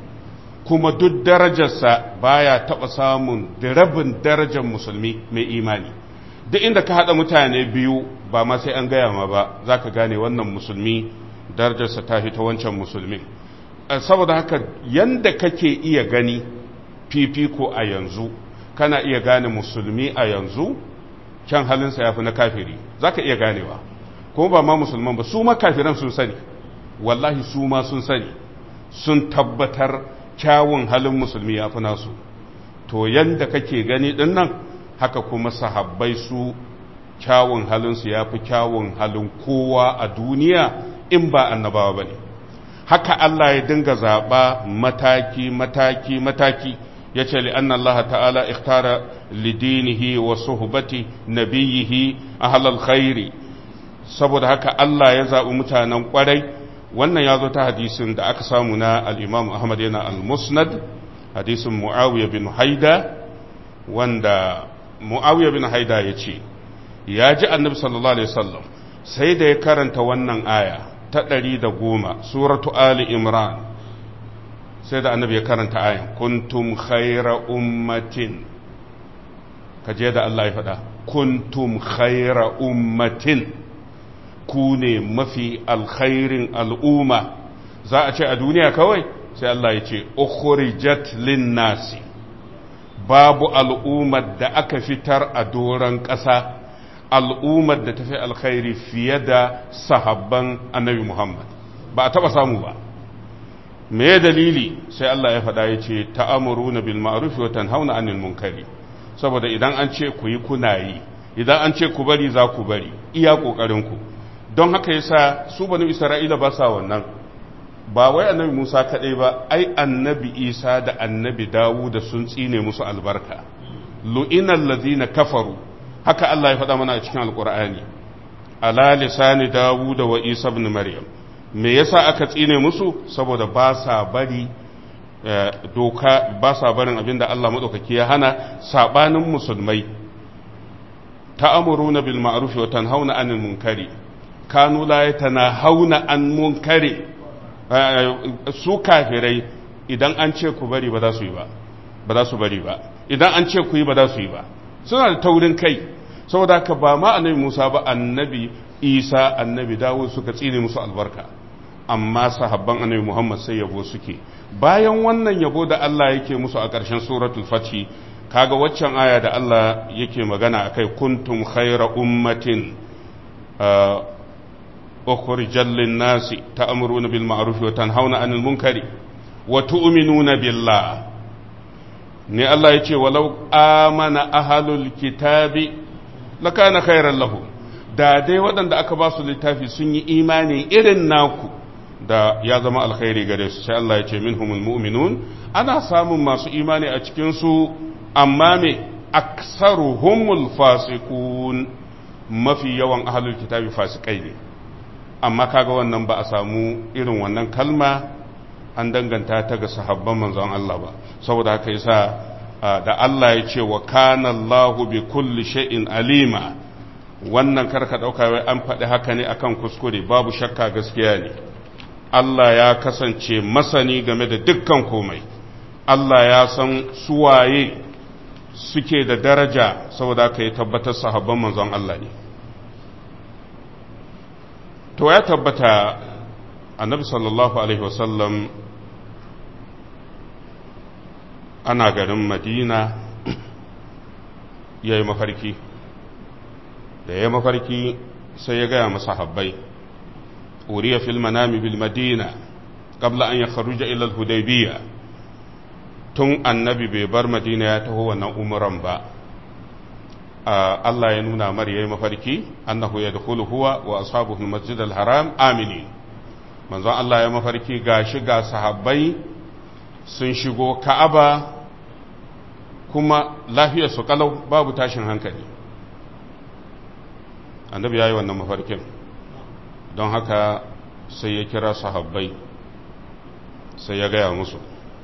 kuma duk darajarsa baya taɓa samun da rabin darajar musulmi mai imani duk inda ka haɗa mutane biyu ba ma sai an gaya ma ba za ka gane wannan musulmi darajarsa ta fi ta wancan musulmin saboda haka yanda kake iya gani fifiko a yanzu kana iya gane musulmi a yanzu kyan halinsa ya fi na kafiri za ka iya ganewa kuma ba ma musulman ba su ma kafiran sun sani wallahi su ma sun sani sun tabbatar kyawun halin musulmi ya fi nasu to yanda kake gani din nan haka kuma sahabbai su kyawun halinsu ya fi kyawun halin kowa a duniya in ba annabawa ba ne haka Allah ya dinga zaɓa mataki mataki mataki ya ce li'anna Allah ta'ala ikhtara lidinihi wa suhbati nabiyihi ahlal khairi saboda haka Allah ya zaɓi mutanen ƙwarai wannan ya zo ta hadisin da aka samu na al'imam Ahmad yana al-musnad hadisin Mu'awiyya bin Haida wanda Mu'awiyya bin Haida ya ce ya ji annabi sallallahu alaihi wasallam sai da ya karanta wannan aya ta ɗari da goma suratu Ali Imran sai da annabi ya karanta ayan kuntum khaira ummatin kaje da Allah ya faɗa kuntum khaira ummatin ku ne mafi alkhairin al'umma za a ce a duniya kawai sai Allah ya ce ukhrijat lin nasi babu al'ummar da aka fitar a doron ƙasa al'ummar da tafi alkhairi fiye da sahabban annabi Muhammad ba a taba samu ba me dalili sai Allah ya faɗa ya ce ta'amuruna bil ma'ruf wa tanhauna 'anil munkari saboda idan an ce ku yi kuna yi idan an ce ku bari za ku bari iya kokarin ku don haka yasa su banu Isra'ila ba sa wannan ba wai annabi Musa kadai ba ai annabi Isa da annabi Dawud da sun tsine musu albarka lu'inal ladina kafaru haka Allah ya faɗa mana a cikin alqur'ani ala lisani Dawud wa Isa ibn Maryam me yasa aka tsine musu saboda ba sa bari doka ba sa barin abinda Allah madaukaki ya hana sabanin musulmai ta'amuruna bil ma'ruf wa tanhauna 'anil munkari kanu la yatanahawna an munkari su kafirai idan an ce ku bari ba za su yi ba ba za su bari ba idan an ce ku yi ba za su yi ba suna da taurin kai saboda haka ba ma annabi Musa ba annabi Isa annabi Dawud suka tsine musu albarka amma sahabban annabi Muhammad sai yabo suke bayan wannan yabo da Allah yake musu a ƙarshen suratul fathi kaga waccan aya da Allah yake magana akai kuntum khayra ummatin ukhrijal lin-nasi ta'muruna bil ma'ruf wa tanhauna 'anil munkari wa tu'minuna billah ne Allah yace walau amana ahlul kitabi lakana khayran lahum da dai waɗanda aka ba su littafi sun yi imani irin naku da ya zama alkhairi gare su sai Allah ya ce minhumul mu'minun ana samun masu imani a cikin su amma me aksaruhumul fasiqun mafi yawan ahlul kitabi fasikai ne amma kaga wannan ba a samu irin wannan kalma an danganta ta ga sahabban manzon Allah ba saboda haka yasa da Allah ya ce wa kana Allahu bi kulli shay'in alima wannan karka dauka wai an faɗi haka ne akan kuskure babu shakka gaskiya ne Allah ya kasance masani game da dukkan komai Allah ya san suwaye suke da daraja saboda ka yi tabbatar sahabban manzon Allah ne to ya tabbata annabi sallallahu alaihi wasallam ana garin madina ya yi mafarki da ya mafarki sai ya gaya masa habbai uriya fil manami bil madina qabla an yakhruja ila al hudaybiyya tun annabi bai bar madina ya taho wannan umuran ba Allah ya nuna mar yayi mafarki annahu yadkhulu huwa wa ashabuhu al masjid al haram amini manzon Allah ya mafarki gashi ga sahabbai sun shigo ka'aba kuma lafiyar su kalau babu tashin hankali annabi ya yi wannan mafarkin don haka sai ya kira sahabbai sai ya gaya musu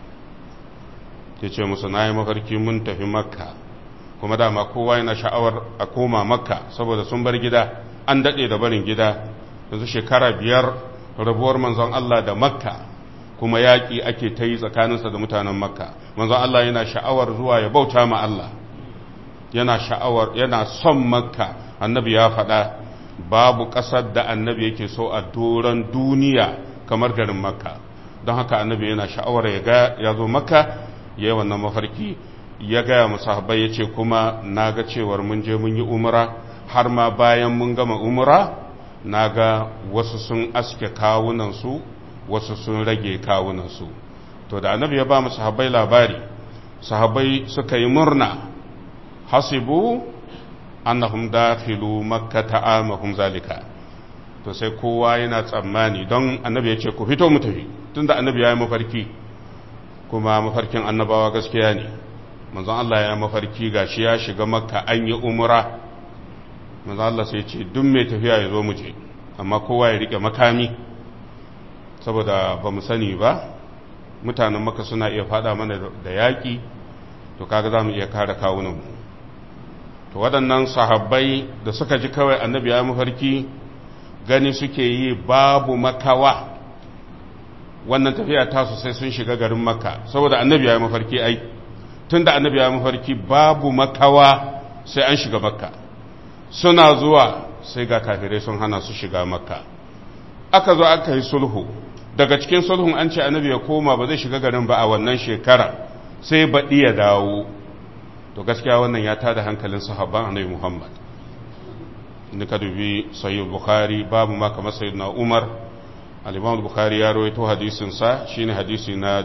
ya ce musu na yi mafarki mun tafi makka kuma dama kowa yana sha'awar a koma makka saboda sun bar gida an daɗe da barin gida yanzu shekara biyar rabuwar manzon Allah da makka kuma yaƙi ake ta yi tsakaninsa da mutanen makka manzon Allah yana sha'awar zuwa ya bauta ma Allah yana sha'awar yana son makka annabi ya faɗa babu ƙasar da annabi yake so a doron duniya kamar garin makka don haka annabi yana sha'awar ya ga ya zo makka ya yi wannan mafarki ya gaya musahabai ya ce kuma na ga cewar mun je mun yi umra har ma bayan mun gama umra na ga wasu sun aske kawunansu wasu sun rage kawunansu to da annabi ya ba mu sahabbai labari sahabbai suka yi murna hasibu annahum dakhilu makka ta'amahum zalika to sai kowa yana tsammani don annabi ya ce ku fito mu tafi tunda annabi ya yi mafarki kuma mafarkin annabawa gaskiya ne manzon Allah ya mafarki gashi ya shiga makka an yi umra manzon Allah sai ce duk mai tafiya ya zo mu je amma kowa ya rike makami saboda ba mu sani ba mutanen maka suna iya fada mana da yaƙi to kaga za mu iya kare kawunanmu to waɗannan sahabbai da suka ji kawai annabi ya mafarki gani suke yi babu makawa wannan tafiya tasu sai sun shiga garin makka saboda annabi ya mafarki ai tun da annabi ya mafarki babu makawa sai an shiga makka suna zuwa sai ga kafirai sun hana su shiga makka aka zo aka yi sulhu daga cikin sulhun an ce annabi ya koma ba zai shiga garin ba a wannan shekara sai baɗi ya dawo to gaskiya wannan ya tada hankalin sahabban annabi muhammad inda ka dubi sahih bukhari babu ma kamar sayyidina umar al-imam bukhari ya rawaito hadisin sa shine hadisi na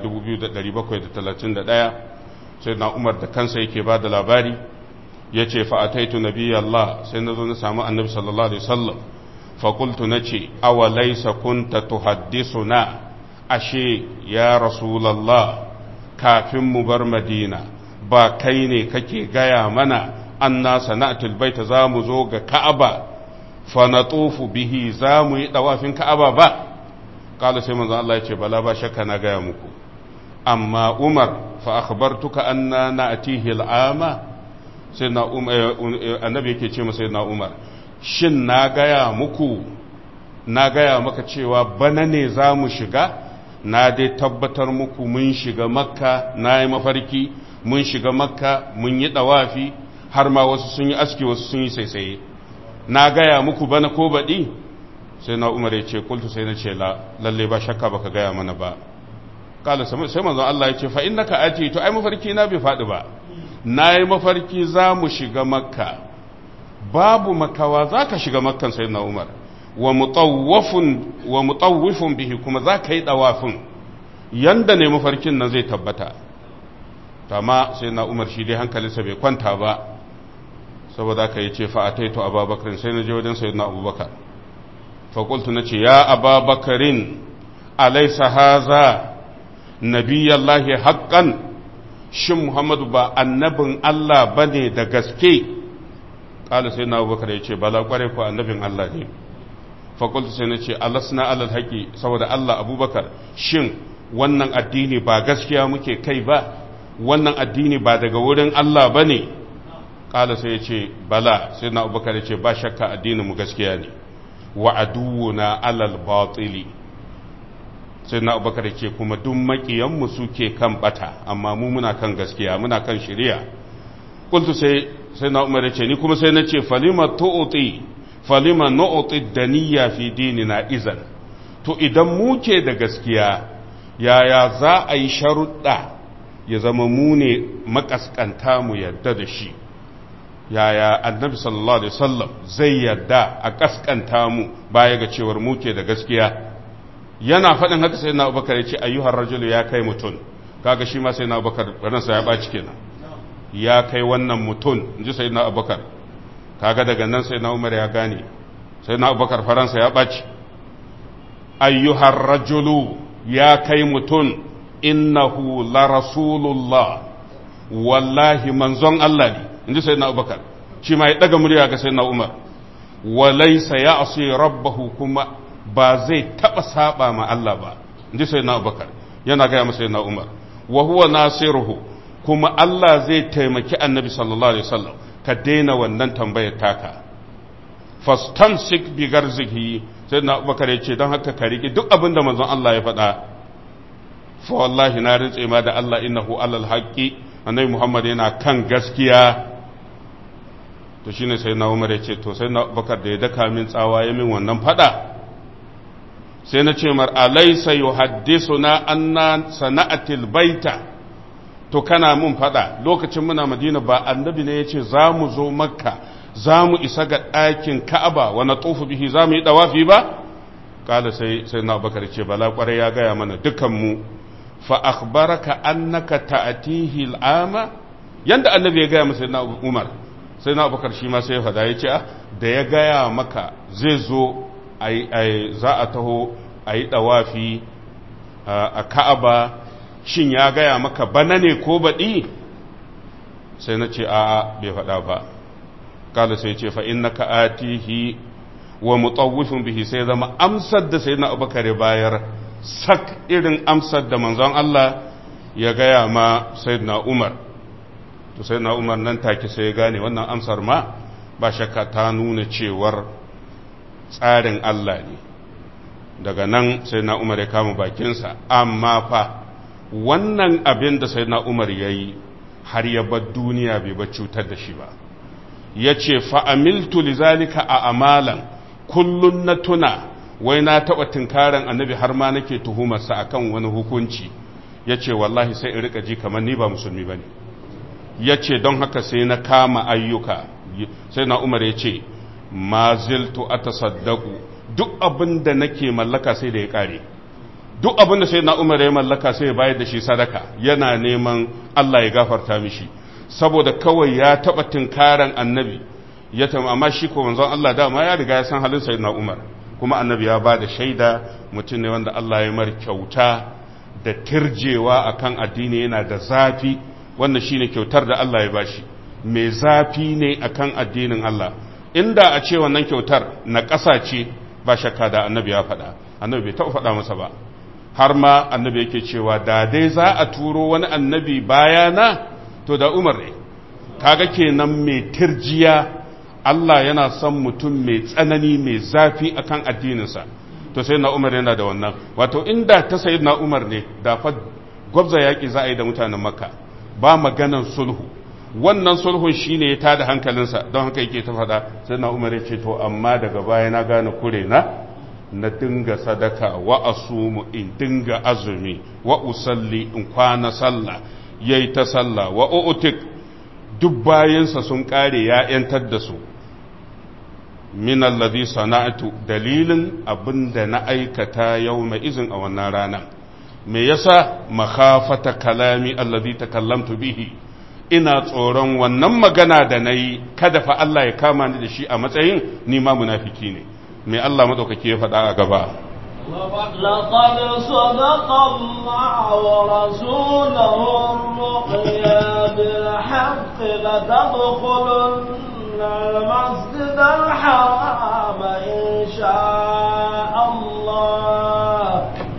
2731 sayyidina umar da kansa yake bada labari yace fa ataitu nabiyallah sai nazo na samu annabi sallallahu alaihi wasallam fa qultu nace aw laysa kunta tuhaddisuna ashe ya rasulullah kafin mu bar madina ba kai ne kake gaya mana anna sana'atul baita za mu zo ga ka'aba fa natufu bihi za mu yi dawafin ka'aba ba kala sai manzo Allah ya ce bala ba shakka na gaya muku amma umar fa akhbartuka anna na'tihi al'ama sai na umar annabi yake ce masa na umar shin na gaya muku na gaya maka cewa bana ne za mu shiga na dai tabbatar muku mun shiga makka na yi mafarki mun shiga makka mun yi dawafi har ma wasu sun yi aski wasu sun yi saisaye na gaya muku bana ko baɗi sai na umar ya ce kultu sai na ce lalle ba shakka baka gaya mana ba kala sai manzon Allah ya ce fa innaka aji to ai mafarki na bai faɗi ba na yi mafarki za mu shiga makka babu makawa za ka shiga makkan sai na umar wa mutawwifun bihi kuma za ka yi ɗawafin yanda ne mafarkin nan zai tabbata amma sai na umar shi dai hankalinsa bai kwanta ba saboda ka yi ce fa'ataito ababakarin sai na je wajen sayi na abubakar faƙultu na ce ya ababakarin alaisa haza nabiyallahi haƙƙan shin muhammadu ba annabin allah ba ne da gaske ƙala sai na abubakar ya ce bala ƙware ko annabin allah ne faƙultu sai na ce alasna alal haƙi saboda allah abubakar shin wannan addini ba gaskiya muke kai ba wannan addini ba daga wurin allah ba ne ƙala sai ya ce bala sai na abubakar ya ce ba shakka addinin mu gaskiya ne wa aduwuna alal batili sai na abubakar ya ce kuma duk maƙiyanmu suke kan bata amma mu muna kan gaskiya muna kan shari'a kultu sai sai na umar ya ce ni kuma sai na ce falima tu'ti falima nu'ti daniya fi dinina izan to idan mu ke da gaskiya yaya za a yi sharuɗa ya zama mu ne makaskanta mu yadda da shi yaya annabi sallallahu alaihi wasallam zai yadda a kaskanta mu baya ga cewar mu ke da gaskiya yana faɗin haka sai na abubakar ya ce ayyuhar rajulu ya kai mutum kaga shi ma sai na abubakar ransa ya ɓaci kenan ya kai wannan mutum in ji sai na abubakar kaga daga nan sai na umar ya gane sai na abubakar faransa ya ɓaci ayyuhar rajulu ya kai mutum innahu la rasulullah wallahi manzon Allah ne in ji sayyidina abubakar shi ma ya daga murya ga sayyidina umar walaisa ya asi rabbahu kuma ba zai taba saba ma Allah ba in ji sayyidina abubakar yana gaya masa sayyidina umar wa huwa nasiruhu kuma Allah zai taimaki annabi sallallahu alaihi wasallam ka daina wannan tambayar taka fastamsik bi garzihi sayyidina abubakar ya ce don haka ka riƙe duk abin da manzon Allah ya faɗa fa wallahi na rintse ma da Allah innahu alal haqqi annabi Muhammad yana kan gaskiya to shine sai na Umar ya ce to sai na Bakar da ya daka min tsawa ya min wannan fada sai na ce mar alaysa yuhaddisuna anna sana'atil baita to kana mun fada lokacin muna Madina ba annabi ne yace za mu zo Makka za mu isa ga ɗakin Ka'aba wa natufu bihi za mu yi dawafi ba kala sai sai na Bakar ce bala kwarai ya gaya mana dukan mu fa akhbaraka annaka ta'tihi al'ama yanda annabi ya gaya masa na Umar sai na Abubakar shi ma sai ya fada yace da ya gaya maka zai zo ai za a taho ayi dawafi a Ka'aba shin ya gaya maka bana ne ko baɗi sai na ce a'a bai faɗa ba kala sai ce fa innaka atihi wa mutawwifin bihi sai zama amsar da sai na abubakar ya bayar sak irin amsar da manzon Allah ya gaya ma sayyidina Umar to sayyidina Umar nan take sai ya gane wannan amsar ma ba shakka ta nuna cewar tsarin Allah ne daga nan sayyidina Umar ya kama bakinsa amma fa wannan abin da sayyidina Umar ya yi har ya bar duniya bai ba cutar da shi ba ya ce fa'amiltu lizalika a amalan kullum na tuna wai na taɓa tunkaran annabi har ma nake tuhumarsa a kan wani hukunci ya ce wallahi sai in rika ji kamar ni ba musulmi ba ne ya ce don haka sai na kama ayyuka sai na umar ya ce ma ziltu a tasaddaku duk abin da nake mallaka sai da ya ƙare duk abin da sai na umar ya mallaka sai ya bayar da shi sadaka yana neman Allah ya gafarta mishi saboda kawai ya taɓa tunkaran annabi ya tama amma shi ko manzon Allah dama ya riga ya san halin sayyidina Umar kuma annabi ya ba da shaida mutum ne wanda Allah ya mar kyauta da tirjewa akan addini yana da zafi wannan shine kyautar da Allah ya bashi mai zafi ne akan addinin Allah inda a ce wannan kyautar na ƙasa ce ba shakka da annabi ya faɗa annabi bai taɓa faɗa masa ba har ma annabi yake cewa da dai za a turo wani annabi bayana to da umar ne kaga kenan mai tirjiya Allah yana son mutum mai tsanani mai zafi akan addininsa to sai na umar yana da wannan wato inda ta sayi na umar ne da fa gwabza yaƙi za a yi da mutanen makka ba maganan sulhu wannan sulhun shine ya tada hankalinsa don haka yake ta faɗa sai na umar ya ce to amma daga baya na gane kure na na dinga sadaka wa asumu in dinga azumi wa usalli in kwana sallah yayi ta sallah wa utik duk bayansa sun kare ya yantar da su min alladhi sana'tu dalilin abinda na aikata yawma izin a wannan rana me yasa makhafata kalami alladhi takallamtu bihi ina tsoron wannan magana da nayi kada fa Allah ya kama ni da shi a matsayin ni ma munafiki ne me Allah madaukake ya faɗa a gaba لقد صدق الله ورسوله الرؤيا بالحق لتدخلن المسجد الحرام إن شاء الله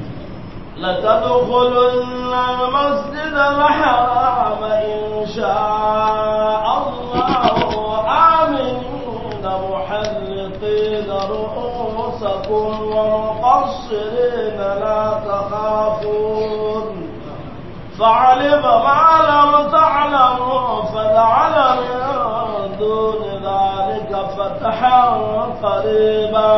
لتدخلن المسجد الحرام إن شاء الله آمنين محلقين رؤوسكم ومقصرين لا تخافون فعلم ما لم تعلموا فجعل من دون ذلك فتحا قريبا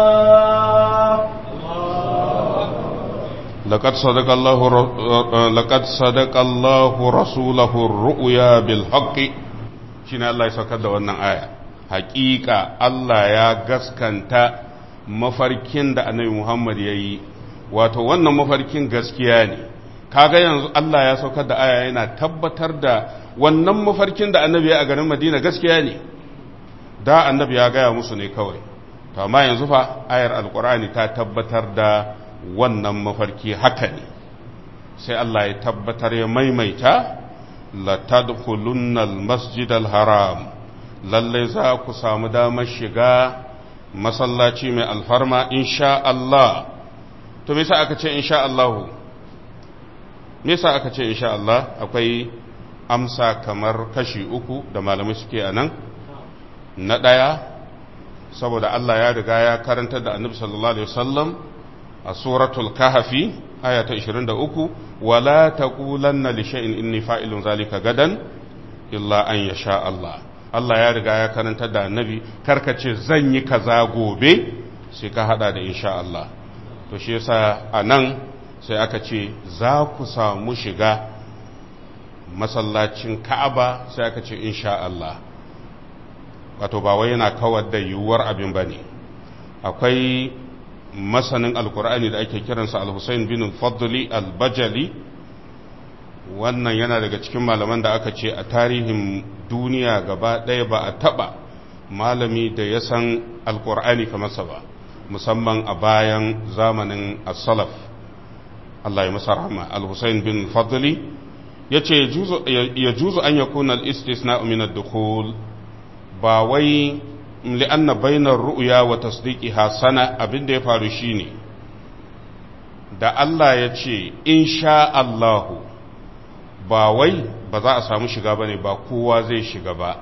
لقد صدق الله لقد صدق الله رسوله الرؤيا بالحق shine Allah ya saukar da wannan aya hakika Allah ya gaskanta mafarkin da annabi Muhammad ya yi wato wannan mafarkin gaskiya ne kaga yanzu Allah ya saukar da aya yana tabbatar da wannan mafarkin da annabi ya a garin Madina gaskiya ne da annabi ya gaya musu ne kawai to amma yanzu fa ayar alkur'ani ta tabbatar da wannan mafarki haka ne sai Allah ya tabbatar ya maimaita la tadkhulunna al-masjid al-haram lalle za ku samu damar shiga masallaci mai alfarma insha Allah to me yasa aka ce insha Allah me yasa aka ce insha Allah akwai amsa kamar kashi uku da malamai suke a nan na ɗaya saboda Allah ya riga ya karantar da annabi sallallahu alaihi wasallam a suratul kahfi aya ta 23 wala taqulanna li shay'in inni fa'ilun zalika gadan illa an yasha Allah Allah ya riga ya karantar da annabi karkace zan yi kaza gobe sai ka hada da insha Allah to shi yasa anan sai aka ce za ku samu shiga masallacin Ka'aba sai aka ce insha Allah wato ba wai yana kawar da yiwuwar abin bane akwai masanin alkur'ani da ake kiransa al-Husayn bin Fadli al-Bajali wannan yana daga cikin malaman da aka ce a tarihin duniya gaba ɗaya ba a taɓa malami da ya san alkur'ani kamar sa ba musamman a bayan zamanin as-salaf Allah ya masa rahama al-Husayn bin Fadli yace ya juzu an yakuna al-istisna min ad-dukhul ba wai li'anna bainar ru'ya wa tasdiqiha sana abin da ya faru shine da Allah ya ce insha Allahu ba wai ba za a samu shiga bane ba kowa zai shiga ba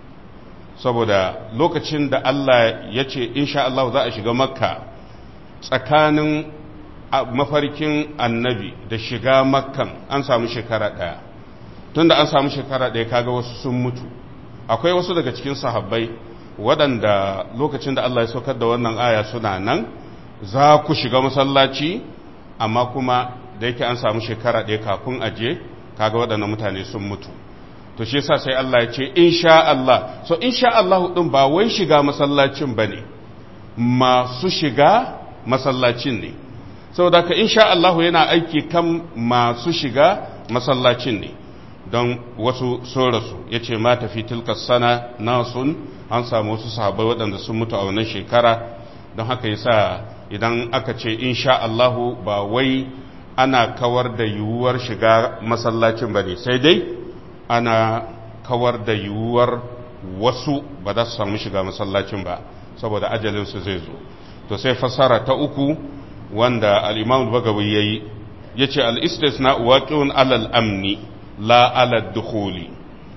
saboda lokacin da Allah ya ce insha Allahu za a shiga makka tsakanin mafarkin annabi da shiga makkan an samu shekara ɗaya tunda an samu shekara ɗaya kaga wasu sun mutu akwai wasu daga cikin sahabbai waɗanda lokacin da Allah ya saukar da wannan aya suna nan za ku shiga masallaci amma kuma da yake an samu shekara ɗaya kafin aje kaga waɗannan mutane sun mutu to shi yasa sai Allah ya ce insha Allah so insha Allah din ba wai shiga masallacin bane masu shiga masallacin ne saboda ka insha Allah yana aiki kan masu shiga masallacin ne don wasu sun rasu ya ce ma tafi tilka sana nasun an samu wasu sahabbai waɗanda sun mutu a wannan shekara don haka yasa idan aka ce insha Allah ba wai ana kawar da yiwuwar shiga masallacin ba ne sai dai ana kawar da yiwuwar wasu ba za su samu shiga masallacin ba saboda ajalinsu zai zo to sai fassara ta uku wanda al'imam bagawi ya yi ya ce al'istisna waƙiun alal amni la alal dukhuli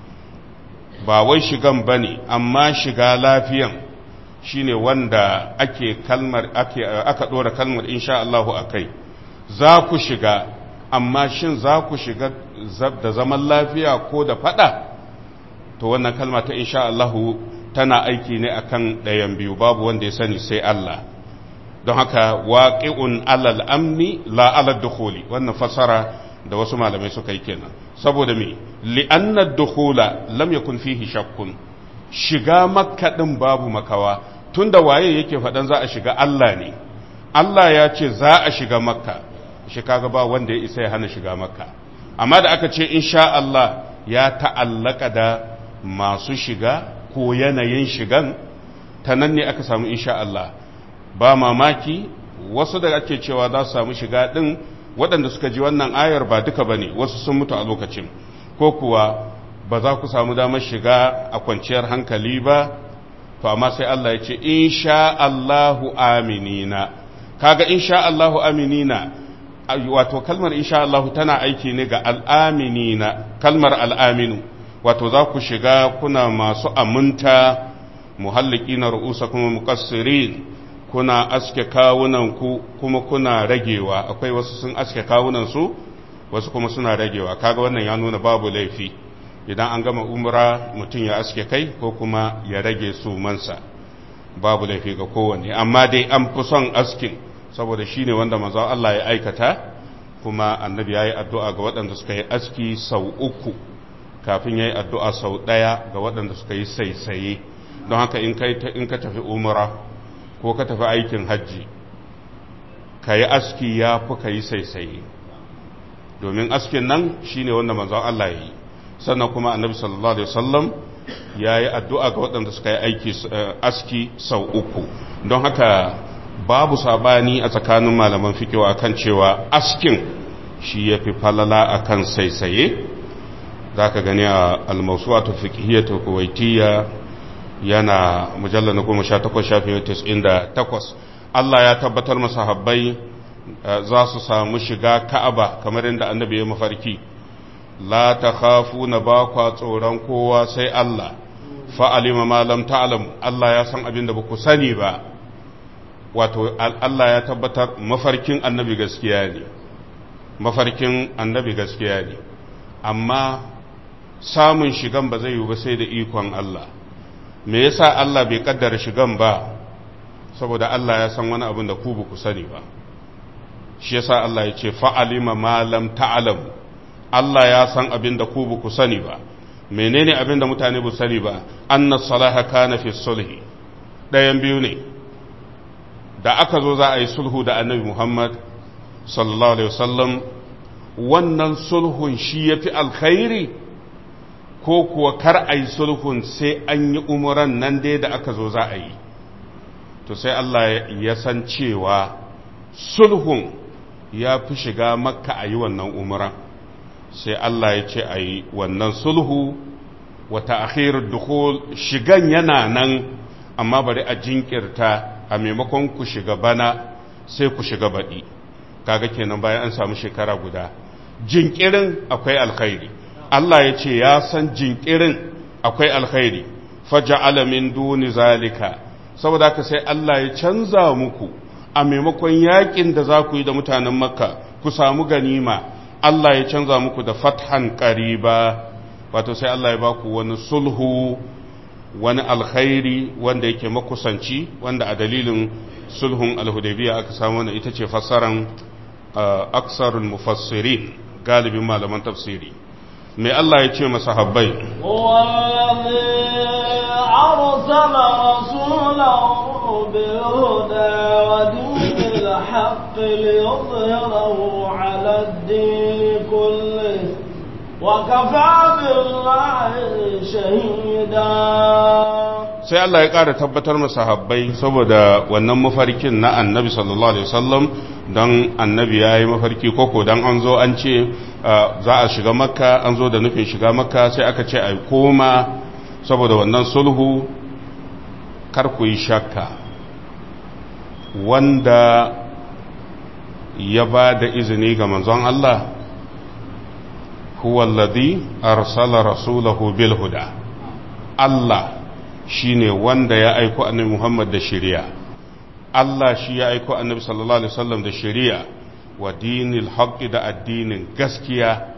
ba wai shigan ba ne amma shiga lafiyan shine wanda ake kalmar ake aka ɗora kalmar insha Allahu a kai za ku shiga amma shin za ku shiga da zaman lafiya ko da fada to wannan kalma ta insha Allahu tana aiki ne akan ɗayan biyu babu wanda ya sani sai Allah don haka waqi'un alal amni la alal dukhuli wannan fasara da wasu malamai suka yi kenan saboda me li'anna dukhula lam yakun fihi shakkun shiga makka din babu makawa tunda waye yake faɗan za a shiga Allah ne Allah ya ce za a shiga makka shi kaga ba wanda ya isa ya hana shiga makka amma da aka ce insha Allah ya ta'allaka da masu shiga ko yanayin shigan ta nan ne aka samu insha Allah ba mamaki wasu da ake cewa za su samu shiga ɗin waɗanda suka ji wannan ayar ba duka ba ne wasu sun mutu a lokacin ko kuwa ba za ku samu damar shiga a kwanciyar hankali ba to amma sai Allah ya ce insha Allahu aminina kaga insha Allahu aminina wato kalmar insha Allahu tana aiki ne ga al'aminina kalmar al'aminu wato za ku shiga kuna masu aminta muhalliki na ru'usa kuma muqassirin kuna aske kawunanku kuma kuna ragewa akwai wasu sun aske kawunansu wasu kuma suna ragewa kaga wannan ya nuna babu laifi idan an gama umra mutum ya aske kai ko kuma ya rage sumansa babu laifi ga kowanne amma dai an fi son askin saboda shi ne wanda manzo Allah ya aikata kuma annabi ya yi addu'a ga waɗanda suka yi aski sau uku kafin ya yi addu'a sau ɗaya ga waɗanda suka yi saisaye don haka in ka tafi umra ko ka tafi aikin hajji ka yi aski ya fi ka yi saisaye domin askin nan shi ne wanda manzon Allah ya yi sannan kuma annabi sallallahu alaihi wasallam ya yi addu'a ga waɗanda suka yi aiki aski sau uku don haka babu sabani a tsakanin malaman fikiwa akan cewa askin shi ya fi falala akan saisaye za ka gani a almasuwatu fikihiyyatu kuwaitiyya yana mujallar na goma sha takwas shafin tis'in da takwas Allah ya tabbatar masa habbai za su samu shiga ka'aba kamar yadda annabi ya mafarki la ta khafu na ba kwa tsoron kowa sai Allah fa'alima ma lam ta'lam Allah ya san abin da ba ku sani ba wato Allah ya tabbatar mafarkin annabi gaskiya ne mafarkin annabi gaskiya ne amma samun shigan ba zai yi ba sai da ikon Allah me yasa Allah bai kaddara shigan ba saboda Allah ya san wani abin da ku ba ku sani ba shi yasa Allah ya ce fa'alima ma lam ta'lam Allah ya san abin da ku ba ku sani ba menene abin da mutane ba sani ba anna salaha kana fi sulhi ɗayan biyu ne da aka zo za a yi sulhu da annabi Muhammad sallallahu alaihi wasallam wannan sulhun shi yafi alkhairi ko kuwa kar a yi sulhun sai an yi umuran nan dai da aka zo za a yi to sai Allah ya san cewa sulhun ya fi shiga makka a yi wannan umuran sai Allah ya ce a yi wannan sulhu wata akhirar dukhul shigan yana nan amma bari a jinkirta a maimakon ku shiga bana sai ku shiga baɗi kaga kenan bayan an samu shekara guda jinkirin akwai alkhairi Allah ya ce ya san jinkirin akwai alkhairi faja'ala min duni zalika saboda haka sai Allah ya canza muku a maimakon yakin da za ku yi da mutanen makka ku samu ganima Allah ya canza muku da fathan qariba wato sai Allah ya baku wani sulhu wani alkhairi wanda yake makusanci wanda a dalilin sulhun alhudaybiya aka samu wannan ita ce fassaran aksarul mufassirin galibin malaman tafsiri mai Allah ya ce masahabbai أرسل رسوله بالهدى ودين الحق ليظهره على الدين كله وكفى بالله شهيدا sai Allah ya ƙara tabbatar masa habbai saboda wannan mafarkin na annabi sallallahu alaihi wasallam don annabi ya yi mafarki koko don an zo an ce za a shiga makka an zo da nufin shiga makka sai aka ce a koma saboda wannan sulhu kar ku yi shakka wanda ya ba da izini ga manzon Allah huwa alladhi arsala rasulahu bil huda Allah shine wanda ya aiko annabi Muhammad da shari'a Allah shi ya aiko annabi sallallahu alaihi wasallam da shari'a wa dinil haqqi da addinin gaskiya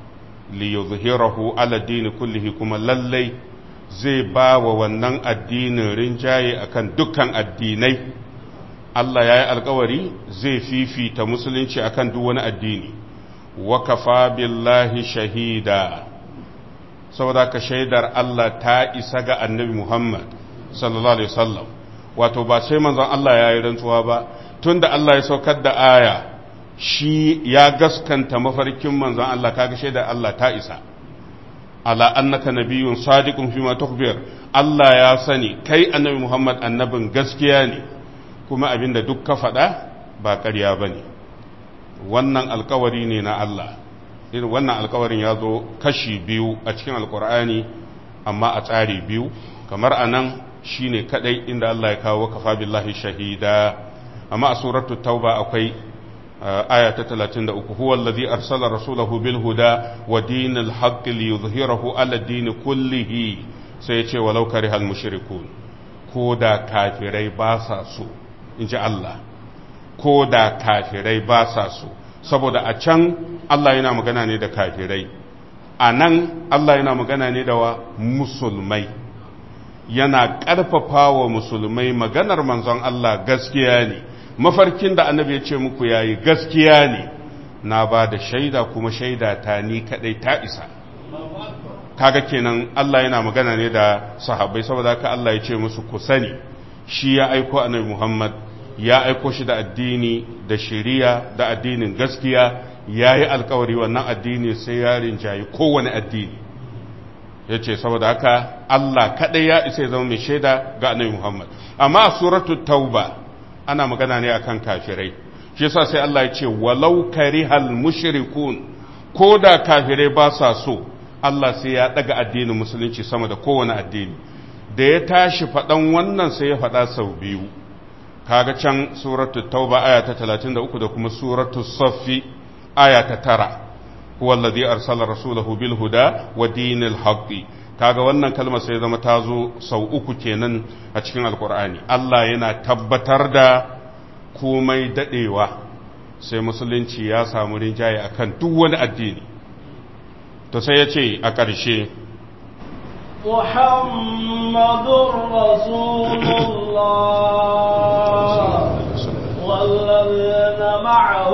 li yuzhirahu ala dini kullihi kuma lallai zai ba wa wannan addinin rinjaye akan dukkan addinai Allah ya yi alkawari zai fifita musulunci akan duk wani addini wa kafa billahi shahida saboda ka shaidar Allah ta isa ga annabi Muhammad sallallahu alaihi wasallam wato ba sai manzon Allah ya yi rantsuwa ba tunda Allah ya saukar da aya shi ya gaskanta mafarkin manzon Allah kaga shaidar Allah ta isa ala annaka nabiyyun sadiqun fima tukhbir Allah ya sani kai annabi Muhammad annabin gaskiya ne kuma abinda duk ka faɗa ba ƙarya bane wannan alkawari ne na Allah irin wannan alkawarin ya zo kashi biyu a cikin alkur'ani amma a tsari biyu kamar anan shine kadai inda Allah ya kawo kafa billahi shahida amma a suratu tauba akwai aya ta 33 huwa allazi arsala rasulahu bil huda wa dinil haqq liyuzhirahu ala din kullihi sai ya ce walau karihal mushrikun ko da kafirai ba sa so inji Allah ko da kafirai ba sa so saboda a can Allah yana magana ne da kafirai a nan Allah yana magana ne da wa musulmai yana ƙarfafa wa musulmai maganar manzon Allah gaskiya ne mafarkin da annabi ya ce muku yayi gaskiya ne na ba da shaida kuma shaida ta ni kadai ta isa kaga kenan Allah yana magana ne da sahabbai saboda haka Allah ya ce musu ku sani shi ya aiko annabi Muhammad ya aiko shi da addini da shari'a da addinin gaskiya ya yi alkawari wannan addini sai ya rinjayi kowane addini ya ce saboda haka Allah kaɗai ya isa ya zama mai shaida ga annabi Muhammad amma a suratu tauba ana magana ne akan kafirai shi yasa sai Allah ya ce walau karihal mushrikun ko da kafirai ba sa so Allah sai ya daga addinin musulunci sama da kowane addini da ya tashi faɗan wannan sai ya faɗa sau biyu kaga can suratul tauba aya ta 33 da kuma suratul saffi aya ta 9 huwa alladhi arsala rasulahu bil huda wa dinil haqqi kaga wannan kalmar sai zama ta zo sau uku kenan a cikin alkur'ani Allah yana tabbatar da komai dadewa sai musulunci ya samu rinjaye akan duk wani addini to sai ya ce a ƙarshe محمد رسول الله والذين معه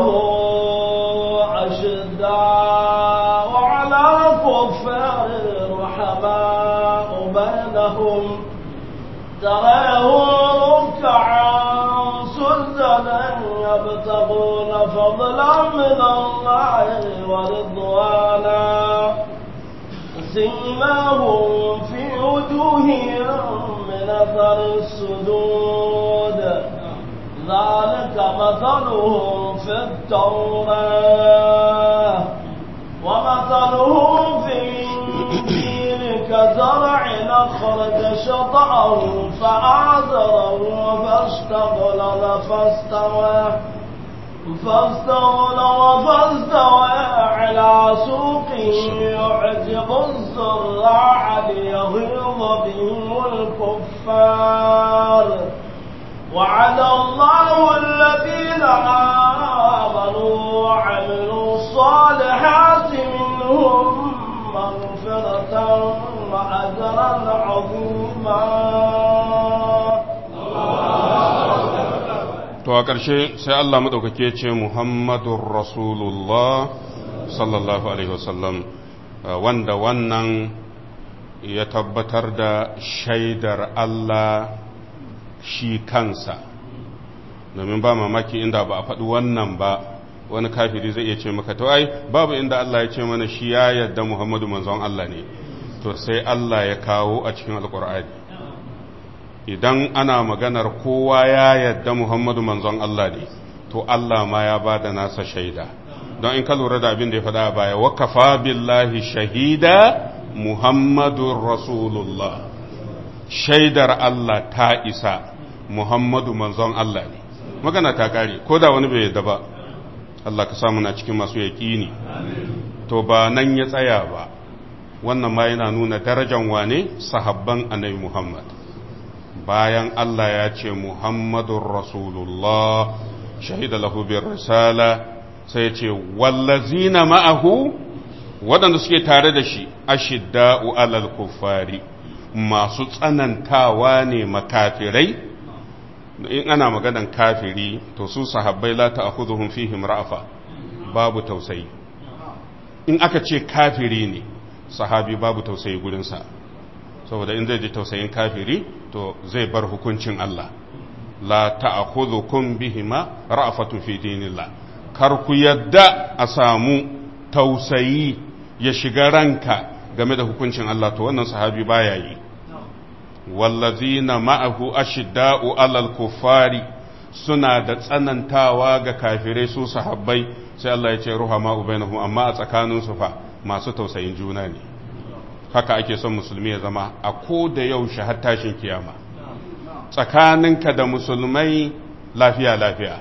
أشداء على الكفار رحماء بينهم تراهم ركعا سجدا يبتغون فضلا من الله ورضوانا سيماهم في وجوههم من اثر السجود ذلك مثلهم في التوراة ومثلهم في الإنجيل كزرع أخرج شطأه فآزره فاستغلظ فاستوى فاستغلظ فاستوى على سوقه يعجب الزراع ليغيظ بهم الكفار وعد الله الذين آمنوا وعملوا الصالحات منهم مغفرة a ƙarshe sai Allah maɗaukake ce Muhammadun Rasulullah sallallahu Alaihi wasallam wanda wannan ya tabbatar da shaidar Allah shi kansa domin ba mamaki inda ba a faɗi wannan ba wani kafiri zai iya ce maka to ai babu inda Allah ya ce mana shi ya yadda Muhammadu manzon Allah ne to sai Allah ya kawo a cikin alkur'ani idan ana maganar kowa ya yadda Muhammadu manzon Allah ne to Allah ma ya ba da nasa shaida don in ka lura da abin da ya faɗa baya wakafa billahi shahida Muhammadun Rasulullah shaidar Allah ta isa Muhammadu manzon Allah ne magana ta kare ko da wani bai yadda ba Allah ka samu na cikin masu yaƙini to ba nan ya tsaya ba wannan ma yana nuna darajan wane sahabban annabi Muhammad bayan Allah ya ce Muhammadun Rasulullah shahida lahu bir risala sai ya ce wallazina ma'ahu waɗanda suke tare da shi ashidda'u alal kuffari masu tsanantawa ne makafirai in ana maganan kafiri to su sahabbai la ta'khudhuhum fihim ra'afa babu tausayi in aka ce kafiri ne sahabi babu tausayi gurinsa saboda in zai ji tausayin kafiri to zai bar hukuncin Allah la ta'khudhukum bihima ra'afatu fi dinillah kar ku yadda a samu tausayi ya shiga ranka game da hukuncin Allah to wannan sahabi baya yi wallazina ma'ahu ashidda'u alal kuffari suna da tsanantawa ga kafirai su sahabbai sai Allah ya ce ruhama ubainahum amma a tsakaninsu fa masu tausayin juna ne haka ake son musulmi ya zama a ko da yaushe har tashin kiyama tsakaninka da musulmai lafiya lafiya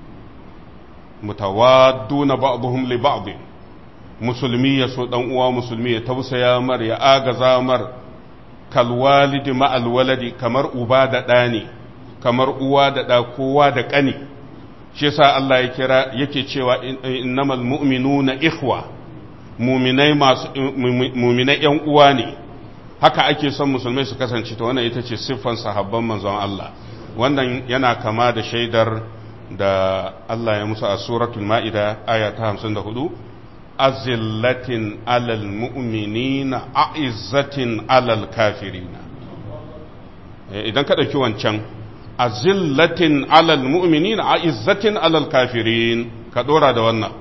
mutawadduna ba'dhum li ba'd musulmi ya so dan uwa musulmi ya tausaya mar ya agaza mar kal walidi ma al waladi kamar uba da ɗa ne kamar uwa da ɗa kowa da ƙani shi yasa Allah ya kira yake cewa innamal mu'minuna ikhwa muminai masu muminai yan uwa ne haka ake son musulmai su kasance to wannan ita ce siffan sahabban manzon Allah wannan yana kama da shaidar da Allah ya musu a suratul ma'ida aya ta 54 azillatin alal mu'minina a'izzatin alal kafirina idan ka dauki wancan azillatin alal mu'minina a'izzatin alal kafirin ka dora da wannan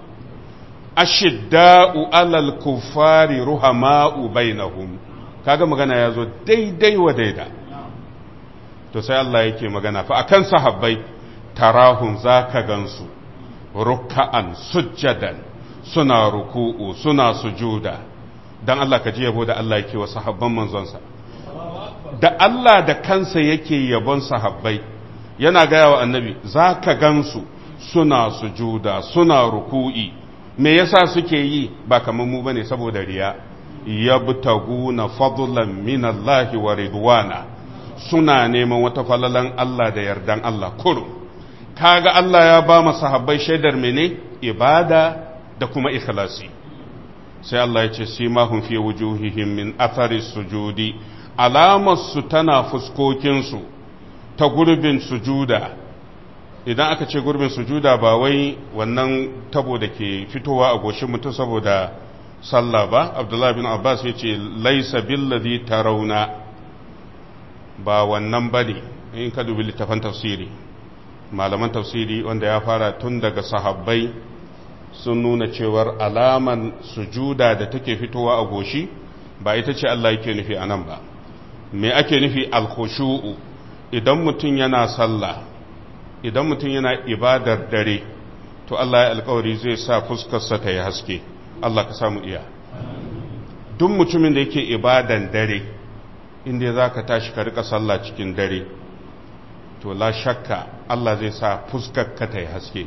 ashidda'u alal kuffari ruhama'u bainahum kaga magana ya zo daidai wa daida to sai Allah yake magana fa akan sahabbai tarahum zaka gansu rukka'an sujjadan suna ruku'u suna sujuda dan Allah ka ji yabo da Allah yake wa sahabban manzonsa da Allah da kansa yake yabon sahabbai yana gaya wa annabi zaka gansu suna sujuda suna ruku'i me yasa suke yi ba kamar mu bane saboda riya yabtaguna fadlan min Allah wa ridwana suna neman wata falalan Allah da yardan Allah kurum kaga Allah ya ba mu sahabbai shaidar mene ibada da kuma ikhlasi sai Allah ya ce simahum fi wujuhihim min athari sujudi alamar su tana fuskokin su ta gurbin sujuda idan aka ce gurbin sujuda ba wai wannan tabo da ke fitowa a goshin mutum saboda sallah ba abdullahi bin abbas ya ce laisa billazi tarauna ba wannan ba ne in ka dubi littafan tafsiri malaman tafsiri wanda ya fara tun daga sahabbai sun nuna cewar alaman sujuda da take fitowa a goshi ba ita ce Allah yake nufi a nan ba me ake nufi alkhushu'u idan mutum yana sallah idan mutum yana ibadar dare to Allah ya alkawari zai sa fuskarsa ta yi haske Allah ka samu iya duk mutumin da yake ibadan dare inda za ka tashi ka rika sallah cikin dare to la shakka Allah zai sa fuskarka ta yi haske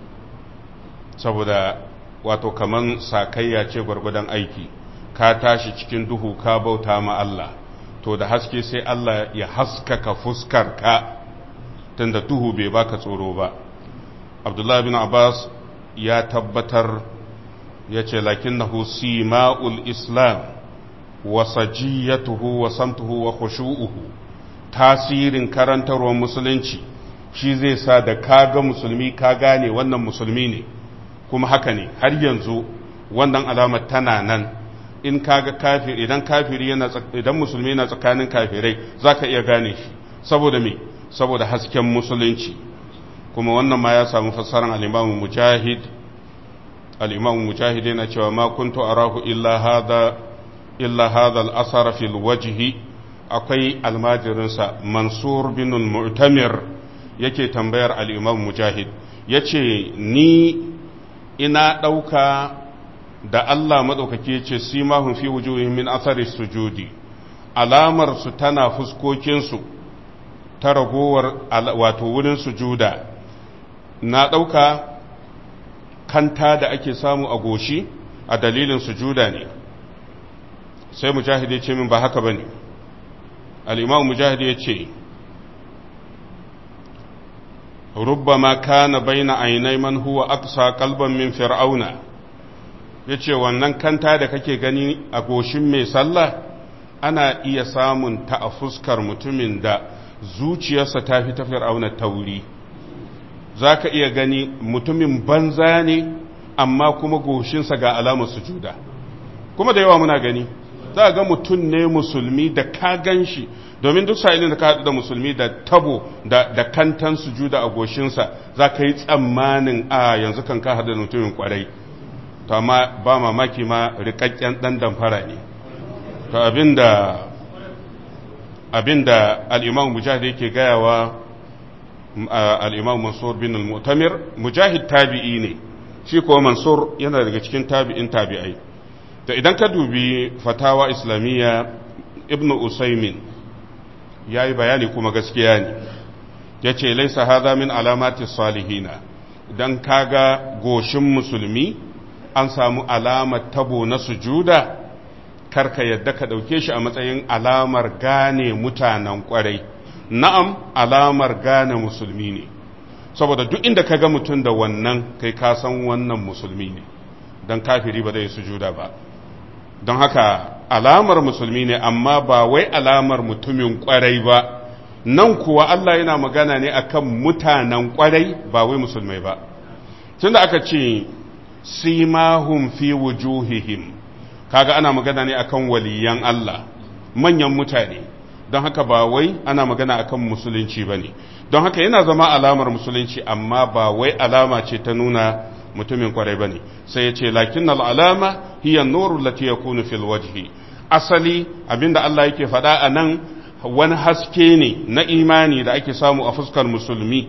saboda wato kaman sakayya ce gwargwadon aiki ka tashi cikin duhu ka bauta ma Allah to da haske sai Allah ya haskaka fuskarka tunda duhu bai baka tsoro ba abdullahi bin abbas ya tabbatar ya ce lakin na sima'ul islam wa sajiyatuhu wa samtuhu wa khushu'uhu tasirin karantarwar musulunci shi zai sa da kaga musulmi ka gane wannan musulmi ne kuma haka ne har yanzu wannan alamar tana nan in kaga kafir idan kafiri yana idan musulmi yana tsakanin kafirai zaka iya gane shi saboda me saboda hasken musulunci kuma wannan ma ya samu fassarar al-Imam Mujahid al-Imam Mujahid yana cewa ma kuntu arahu illa hadha illa hadha al-asar fi al-wajhi akwai almajirinsa Mansur bin al-Mu'tamir yake tambayar al-Imam Mujahid yace ni ina dauka da Allah maɗaukaki ce simahun fi wujuhin min asari sujudi alamar su tana fuskokinsu ta ragowar wato wurin sujuda na ɗauka kanta da ake samu a goshi a dalilin sujuda ne sai mujahid ya ce min ba haka ba ne al'imam mujahid ya ce rubbama kana baina ainai man huwa aqsa qalban min fir'auna ya ce wannan kanta da kake gani a goshin mai sallah ana iya samun ta a fuskar mutumin da zuciyarsa ta fi ta fir'auna tauri za ka iya gani mutumin banza ne amma kuma goshinsa ga alamar sujuda kuma da yawa muna gani za ga mutum ne musulmi da ka gan shi domin duk sa'ilin da ka haɗu da musulmi da tabo da kantan sujuda a goshinsa za ka yi tsammanin a yanzu kan ka haɗu da mutumin kwarai to amma ba mamaki ma rikakken dan damfara ne to abinda abinda al-imam mujahid yake gayawa al-imam mansur bin al-mu'tamir mujahid tabi'i ne shi ko mansur yana daga cikin tabi'in tabi'ai to idan ka dubi fatawa islamiyya ibn usaymin yayi bayani kuma gaskiya ne yace laysa hadha min alamati salihina idan kaga goshin musulmi an samu alamar tabo na sujuda karka yadda ka ɗauke shi a matsayin alamar gane mutanen ƙwarai na'am alamar gane musulmi ne saboda duk inda ka ga mutum da wannan kai ka san wannan musulmi ne don kafiri ba zai sujuda ba don haka alamar musulmi ne amma ba wai alamar mutumin ƙwarai ba nan kuwa Allah yana magana ne akan mutanen ƙwarai ba wai musulmai ba tunda aka ce simahum fi wujuhihim kaga ana magana ne akan waliyan Allah manyan mutane don haka ba wai ana magana akan musulunci bane don haka yana zama alamar musulunci amma ba wai alama ce ta nuna mutumin kwarai bane sai ya ce lakin alama hiya nuru lati yakunu fil wajhi asali abinda Allah yake faɗa a nan wani haske ne na imani da ake samu a fuskar musulmi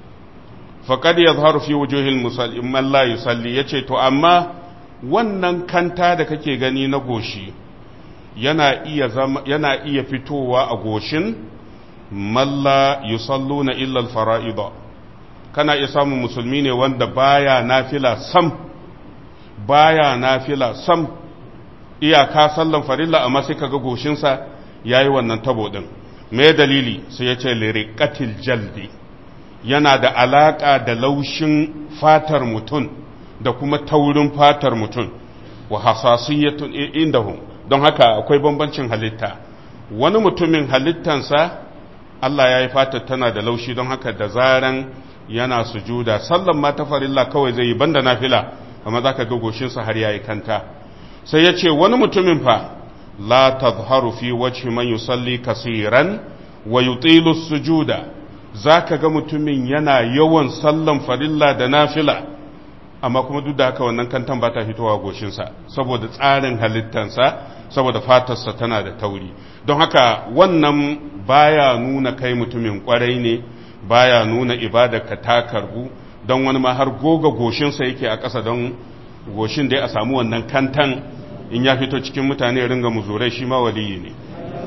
faƙad ya zaharu fi wujuhil musalman la yusalli ya ce to amma wannan kanta da kake gani na goshi yana iya, yana iya fitowa a goshin malla yusallu na illal fara'ida kana iya samun musulmi ne wanda baya nafila sam baya nafila sam iyaka sallan farilla amma sai kaga goshinsa yayi wannan tabo din me dalili sai ya ce liriqatil jaldi yana da alaƙa da laushin fatar mutum da kuma taurin fatar mutum wa hasasiyatun indahum don haka akwai bambancin halitta wani mutumin halittansa Allah ya yi fatar tana da laushi don haka da zaran yana sujuda sallan ma ta farilla kawai zai yi banda nafila amma zaka ga goshinsa har yayi kanta sai ya ce wani mutumin fa la tazharu fi wajhi man yusalli kasiran wa yutilu sujuda za ka ga mutumin yana yawan sallan farilla da nafila amma kuma duk da haka wannan kantan ba ta fitowa goshinsa saboda tsarin halittansa saboda fatarsa tana da tauri don haka wannan baya nuna kai mutumin kwarai ne baya nuna ka ta karbu don wani ma har goga goshinsa yake a ƙasa don goshin dai a samu wannan kantan in ya fito cikin mutane ringa muzurai shi ma waliyi ne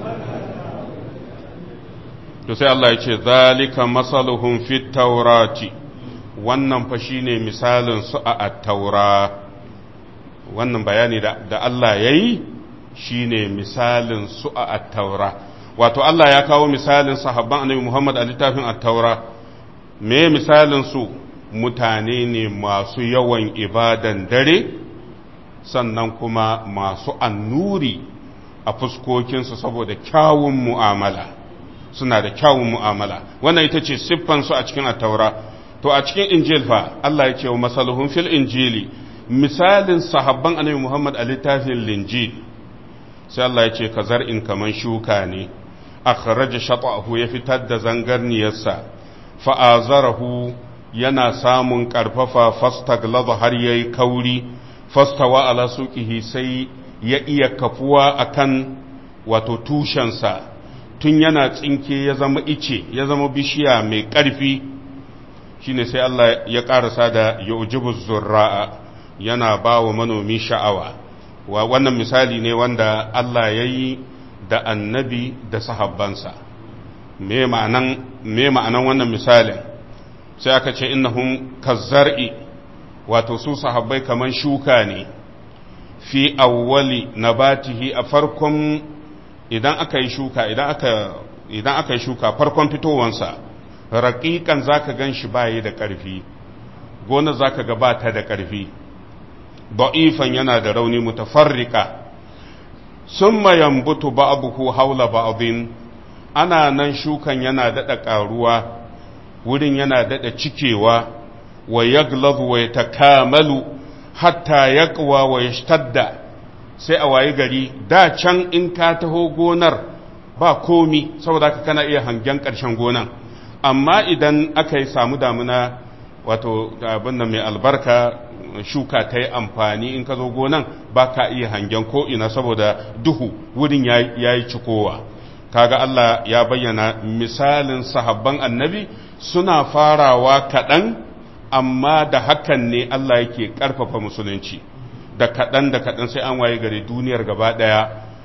to sai Allah ya ce zalika masaluhum fit taurati wannan fa shine misalin su a at-taura wannan bayani da, da Allah yayi shine misalin su a at-taura wato Allah ya kawo misalin sahabban annabi Muhammad a littafin at-taura me misalin su mutane ne masu yawan ibadan dare sannan kuma masu annuri a fuskokinsu saboda kyawun mu'amala suna da kyawun mu'amala wannan ita ce siffansu a cikin attaura to a cikin injil fa Allah ya ce wa masaluhun fil injili misalin sahabban annabi Muhammad a littafin linjil sai Allah ya ce ka zar'in kaman shuka ne akhraja shat'ahu ya fitar da zangarniyarsa fa'azarahu yana samun karfafa fastaglaza har yayi kauri fastawa ala suqihi sai ya iya kafuwa akan wato tushensa tun yana tsinke ya zama ice ya zama bishiya mai ƙarfi shine sai Allah ya ƙarasa da yujibu zurra'a yana ba wa manomi sha'awa wa wannan misali ne wanda Allah ya yi da annabi da sahabbansa me ma'anan me ma'anan wannan misalin sai aka ce innahum kazzar'i wato su sahabbai kaman shuka ne fi awwali nabatihi a farkon idan aka yi shuka idan aka idan aka yi shuka farkon fitowansa raƙiƙan zaka gan shi bayi da ƙarfi gona zaka ga bata da ƙarfi da'ifan yana da rauni mutafarrika summa yambutu ba'dahu haula ba'din ana nan shukan yana daɗa ƙaruwa wurin yana daɗa cikewa wa yaglazu wa yatakamalu hatta yaqwa wa yashtadda sai a wayi gari da can in ka taho gonar ba komi saboda haka kana iya hangen ƙarshen gonan amma idan aka yi samu damuna wato abin da mai albarka shuka ta yi amfani in ka zo gonan ba ka iya hangen ko'ina saboda duhu wurin ya yi cikowa kaga Allah ya bayyana misalin sahabban annabi suna farawa kaɗan amma da hakan ne Allah yake ƙarfafa musulunci da kaɗan da kaɗan sai an waye gari duniyar gaba ɗaya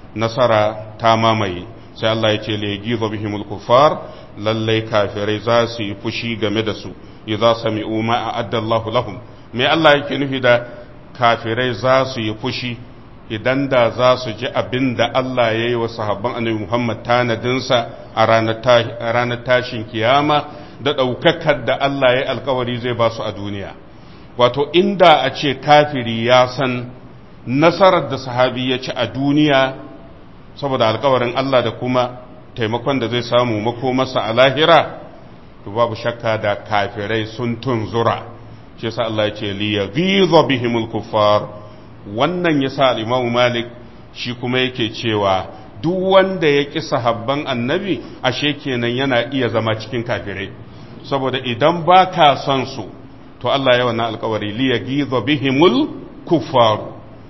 nasara ta mamaye sai Allah ya ce legi bihimul kuffar lallai kafirai za su yi fushi game da su idza sami'u ma a'adda Allahu lahum me Allah yake nufi da kafirai za su yi fushi idan da za su ji abin da Allah ya yi wa sahabban annabi Muhammad tanadinsa a ranar tashin kiyama da ɗaukakar da Allah ya yi alkawari zai ba su a duniya wato inda a ce kafiri ya san nasarar da sahabi ya ci a duniya saboda alkawarin Allah da kuma taimakon da zai samu makomarsa a lahira to babu shakka da kafirai sun tunzura shi yasa Allah ya ce li yaghiza bihimul kuffar wannan yasa al-Imam Malik shi kuma yake cewa duk wanda ya ƙi sahabban annabi ashe kenan yana iya zama cikin kafirai saboda idan ba ka son su to Allah ya wannan alkawari li yaghiza bihimul kuffar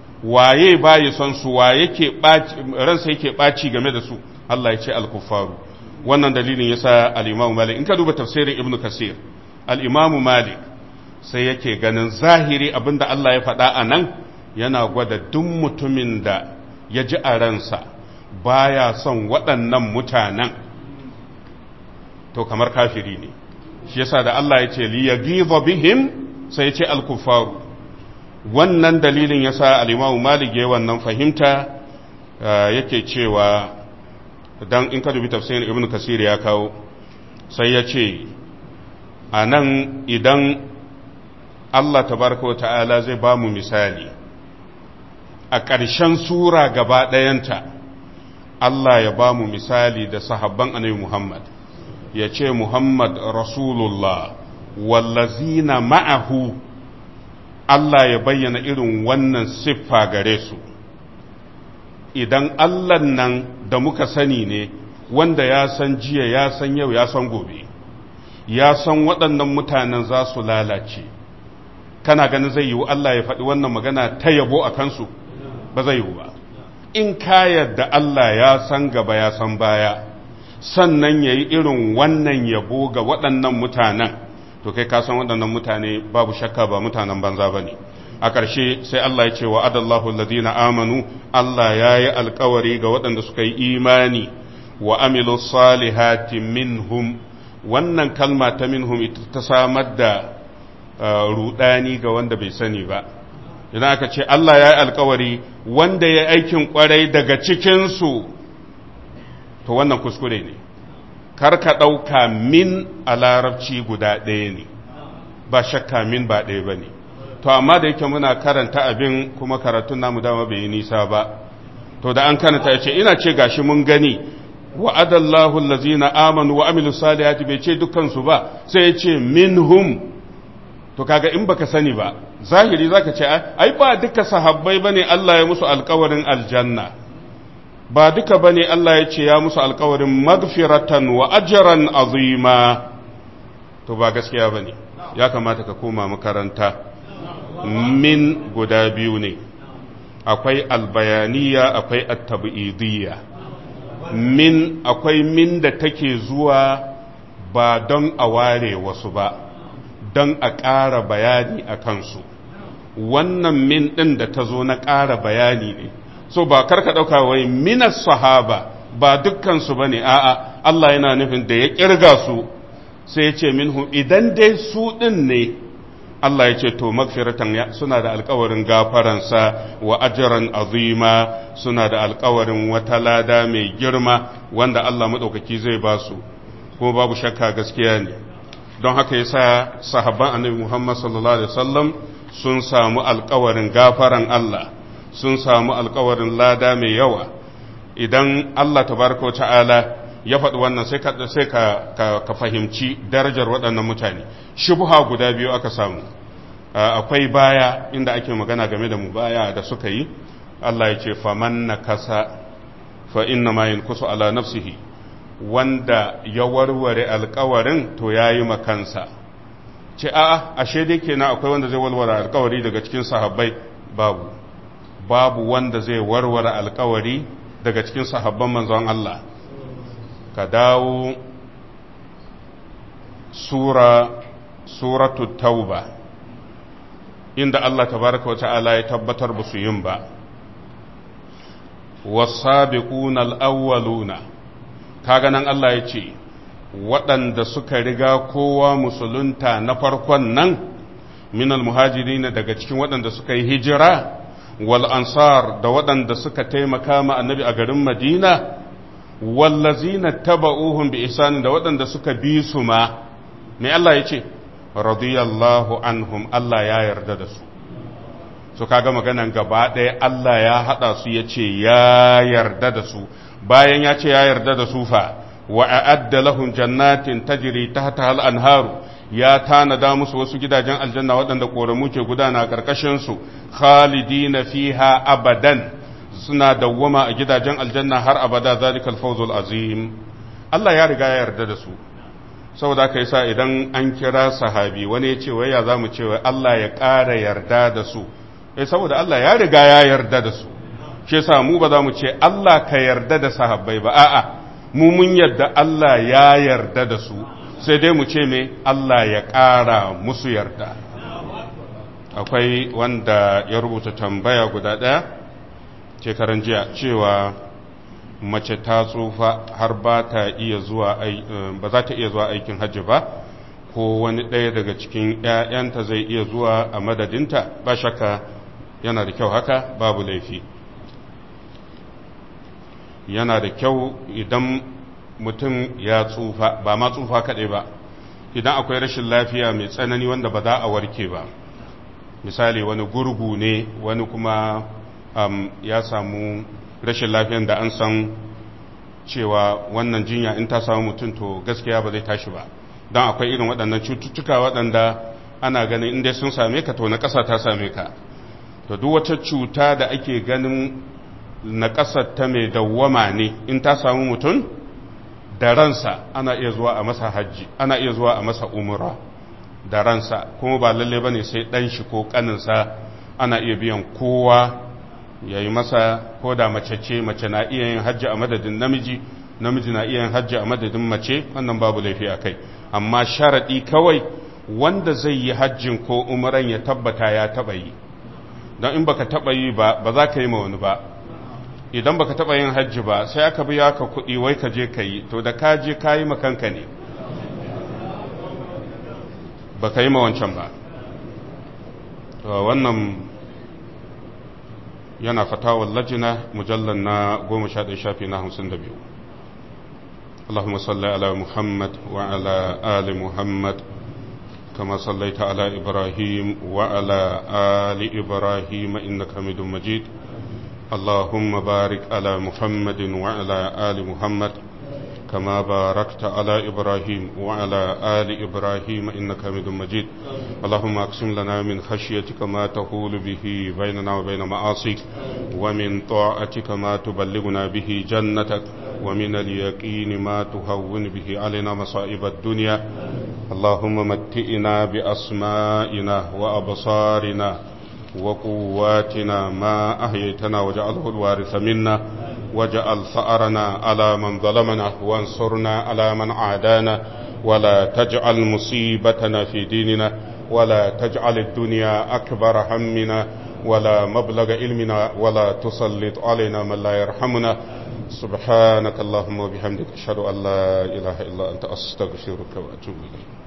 waye ba ya son su wa yake ransa yake ɓaci game da su Allah ya ce al-kuffaru wannan dalilin yasa al-Imam Malik in ka duba tafsirin Ibn Kasir al-Imam Malik sai yake ganin zahiri abinda Allah ya faɗa a nan yana gwada duk mutumin da ya ji a ransa baya son waɗannan mutanen to kamar kafiri ne shi yasa da Allah ya ce li yaghiza bihim sai ya ce al-kuffaru wannan dalilin yasa al-Imam Malik ya wannan fahimta yake cewa dan in ka dubi tafsirin Ibn Kasir ya kawo sai ya ce a nan idan Allah tabaraka wata'ala zai ba mu misali a ƙarshen sura gaba ɗayanta Allah ya ba mu misali da sahabban annabi Muhammad ya ce Muhammad Rasulullah wallazina ma'ahu Allah ya bayyana irin wannan siffa gare su idan Allah nan da muka sani ne wanda ya san jiya ya san yau ya san gobe ya san waɗannan mutanen za su lalace kana ganin zai yiwu Allah ya faɗi wannan magana ta yabo a kansu ba zai yiwu ba in ka yadda Allah ya san gaba ya san baya sannan ya yi irin wannan yabo ga waɗannan mutanen to kai ka san waɗannan mutane babu shakka ba mutanen banza ba ne a ƙarshe sai Allah ya ce wa adallahu alladhina amanu Allah ya yi alkawari ga waɗanda suka yi imani wa amilu salihati minhum wannan kalma ta minhum ita ta samar da rudani ga wanda bai sani ba idan aka ce Allah ya yi alkawari wanda ya aikin kwarai daga cikinsu to wannan kuskure ne kar ka ɗauka min a larabci guda ɗaya ne ba shakka min ba ɗaya ba ne to amma da yake muna karanta abin kuma karatun namu dama bai yi nisa ba to da an karanta ya ce ina ce gashi mun gani wa'adallahu allazina amanu wa amilu salihati bai ce dukansu ba sai ya ce minhum to kaga in baka sani ba zahiri zaka ce ai ba duka sahabbai bane Allah ya musu alkawarin aljanna ba duka bane Allah ya ce ya musu alkawarin magfiratan wa ajran azima to ba gaskiya bane ya kamata ka koma makaranta min guda biyu ne akwai albayaniya akwai at-tab'idiyya min akwai min da take zuwa ba don a ware wasu ba don a ƙara bayani a kansu wannan min ɗin da ta zo na ƙara bayani ne so ba karka ɗauka wai minas sahaba ba dukkansu ba ne a'a Allah yana nufin da ya ƙirga su sai ya ce minhu idan dai su ɗin ne Allah ya ce to magfiratan suna da alkawarin gafaransa wa ajiran azima suna da alkawarin wata lada mai girma wanda Allah maɗaukaki zai ba su kuma babu shakka gaskiya ne don haka yasa sahabban annabi Muhammad sallallahu alaihi wasallam sun samu alkawarin gafaran Allah sun samu alkawarin lada mai yawa idan Allah tabaraka ta'ala ya faɗi wannan sai ka sai ka ka fahimci darajar waɗannan mutane shubha guda biyu aka samu akwai baya inda ake magana game da mu baya da suka yi Allah ya ce faman nakasa fa inna ma yankusu ala nafsihi wanda ya warware alkawarin to yayi makansa ce a'a ashe dai kenan akwai wanda zai warware alkawari daga cikin sahabbai babu babu wanda zai warware alkawari daga cikin sahabban manzon Allah ka dawo sura suratu tauba inda Allah tabaraka wa ta'ala ya tabbatar ba su yin ba wasabiquna al-awwaluna kaga nan Allah ya ce waɗanda suka riga kowa musulunta na farkon nan minal muhajirin daga cikin waɗanda suka yi hijira wal ansar da waɗanda suka taimaka ma annabi a garin madina wallazina taba'uhum bi ihsanin da waɗanda suka bi su ma me Allah ya ce radiyallahu anhum Allah ya yarda da su so kaga maganan gaba ɗaya Allah ya haɗa su ya ce ya yarda da su bayan ya ce ya yarda da su fa wa a'adda lahum jannatin tajri tahtaha al-anharu ya tanada musu wasu gidajen aljanna waɗanda ƙoramu ke gudana a ƙarƙashin su khalidina fiha abadan suna dawwama a gidajen aljanna har abada zalikal fawzul azim Allah ya riga ya yarda da su saboda aka yi sa idan an kira sahabi wani ya ce wai ya zamu ce wai Allah ya ƙara yarda da su eh saboda Allah ya riga ya yarda da su shi yasa mu ba za mu ce Allah ka yarda da sahabbai ba a'a mu mun yarda Allah ya yarda da su sai dai mu ce me Allah ya ƙara musu yarda akwai wanda ya rubuta tambaya guda ɗaya shekaran jiya cewa mace ta tsufa har ba ta iya zuwa ba za ta iya zuwa aikin hajji ba ko wani ɗaya daga cikin ‘ya'yanta zai iya zuwa a madadinta ba shakka yana da kyau haka babu laifi yana da kyau idan mutum ya tsufa ba ma tsufa kaɗai ba idan akwai rashin lafiya mai tsanani wanda ba za a warke ba misali wani gurgu ne wani kuma um, ya samu rashin lafiyan da an san cewa wannan jinya in ta samu mutum to gaskiya ba zai tashi ba don akwai irin waɗannan cututtuka waɗanda ana ganin inda sun same ka to na ƙasa ta same ka to duk wata cuta da ake ganin na ƙasar ta mai dawwama ne in ta samu mutum da ransa ana iya zuwa a masa hajji ana iya zuwa a masa umura da ransa kuma ba lalle bane sai ɗan shi ko ƙaninsa ana iya biyan kowa ya yi masa ko da mace ce mace na iya yin hajji a madadin namiji namiji na iya yin hajji a madadin mace wannan babu laifi a kai amma sharaɗi kawai wanda zai yi hajjin ko umaran ya tabbata ya taɓa yi don in baka taɓa yi ba ba za ka yi ma wani ba idan baka taɓa yin hajji ba sai aka biya ka kuɗi wai ka je ka yi to da ka je ka yi makanka ne ba ka yi ma wancan ba wannan yana fatawar lajina mujallar na goma sha ɗaya shafi na hamsin da biyu اللهم صل على محمد وعلى آل محمد كما صليت على إبراهيم وعلى آل إبراهيم إنك حميد مجيد اللهم بارك على محمد وعلى آل محمد كما باركت على إبراهيم وعلى آل إبراهيم إنك حميد مجيد اللهم أقسم لنا من خشيتك ما تحول به بيننا وبين معاصيك ومن طاعتك ما تبلغنا به جنتك ومن اليقين ما تهون به علينا مصائب الدنيا اللهم متئنا بأسمائنا وأبصارنا وقواتنا ما أحييتنا وجعله الوارث منا وجعل ثأرنا على من ظلمنا وانصرنا على من عادانا ولا تجعل مصيبتنا في ديننا ولا تجعل الدنيا أكبر همنا ولا مبلغ علمنا ولا تسلط علينا من لا يرحمنا سبحانك اللهم وبحمدك أشهد أن لا إله إلا أنت أستغفرك وأتوب إليك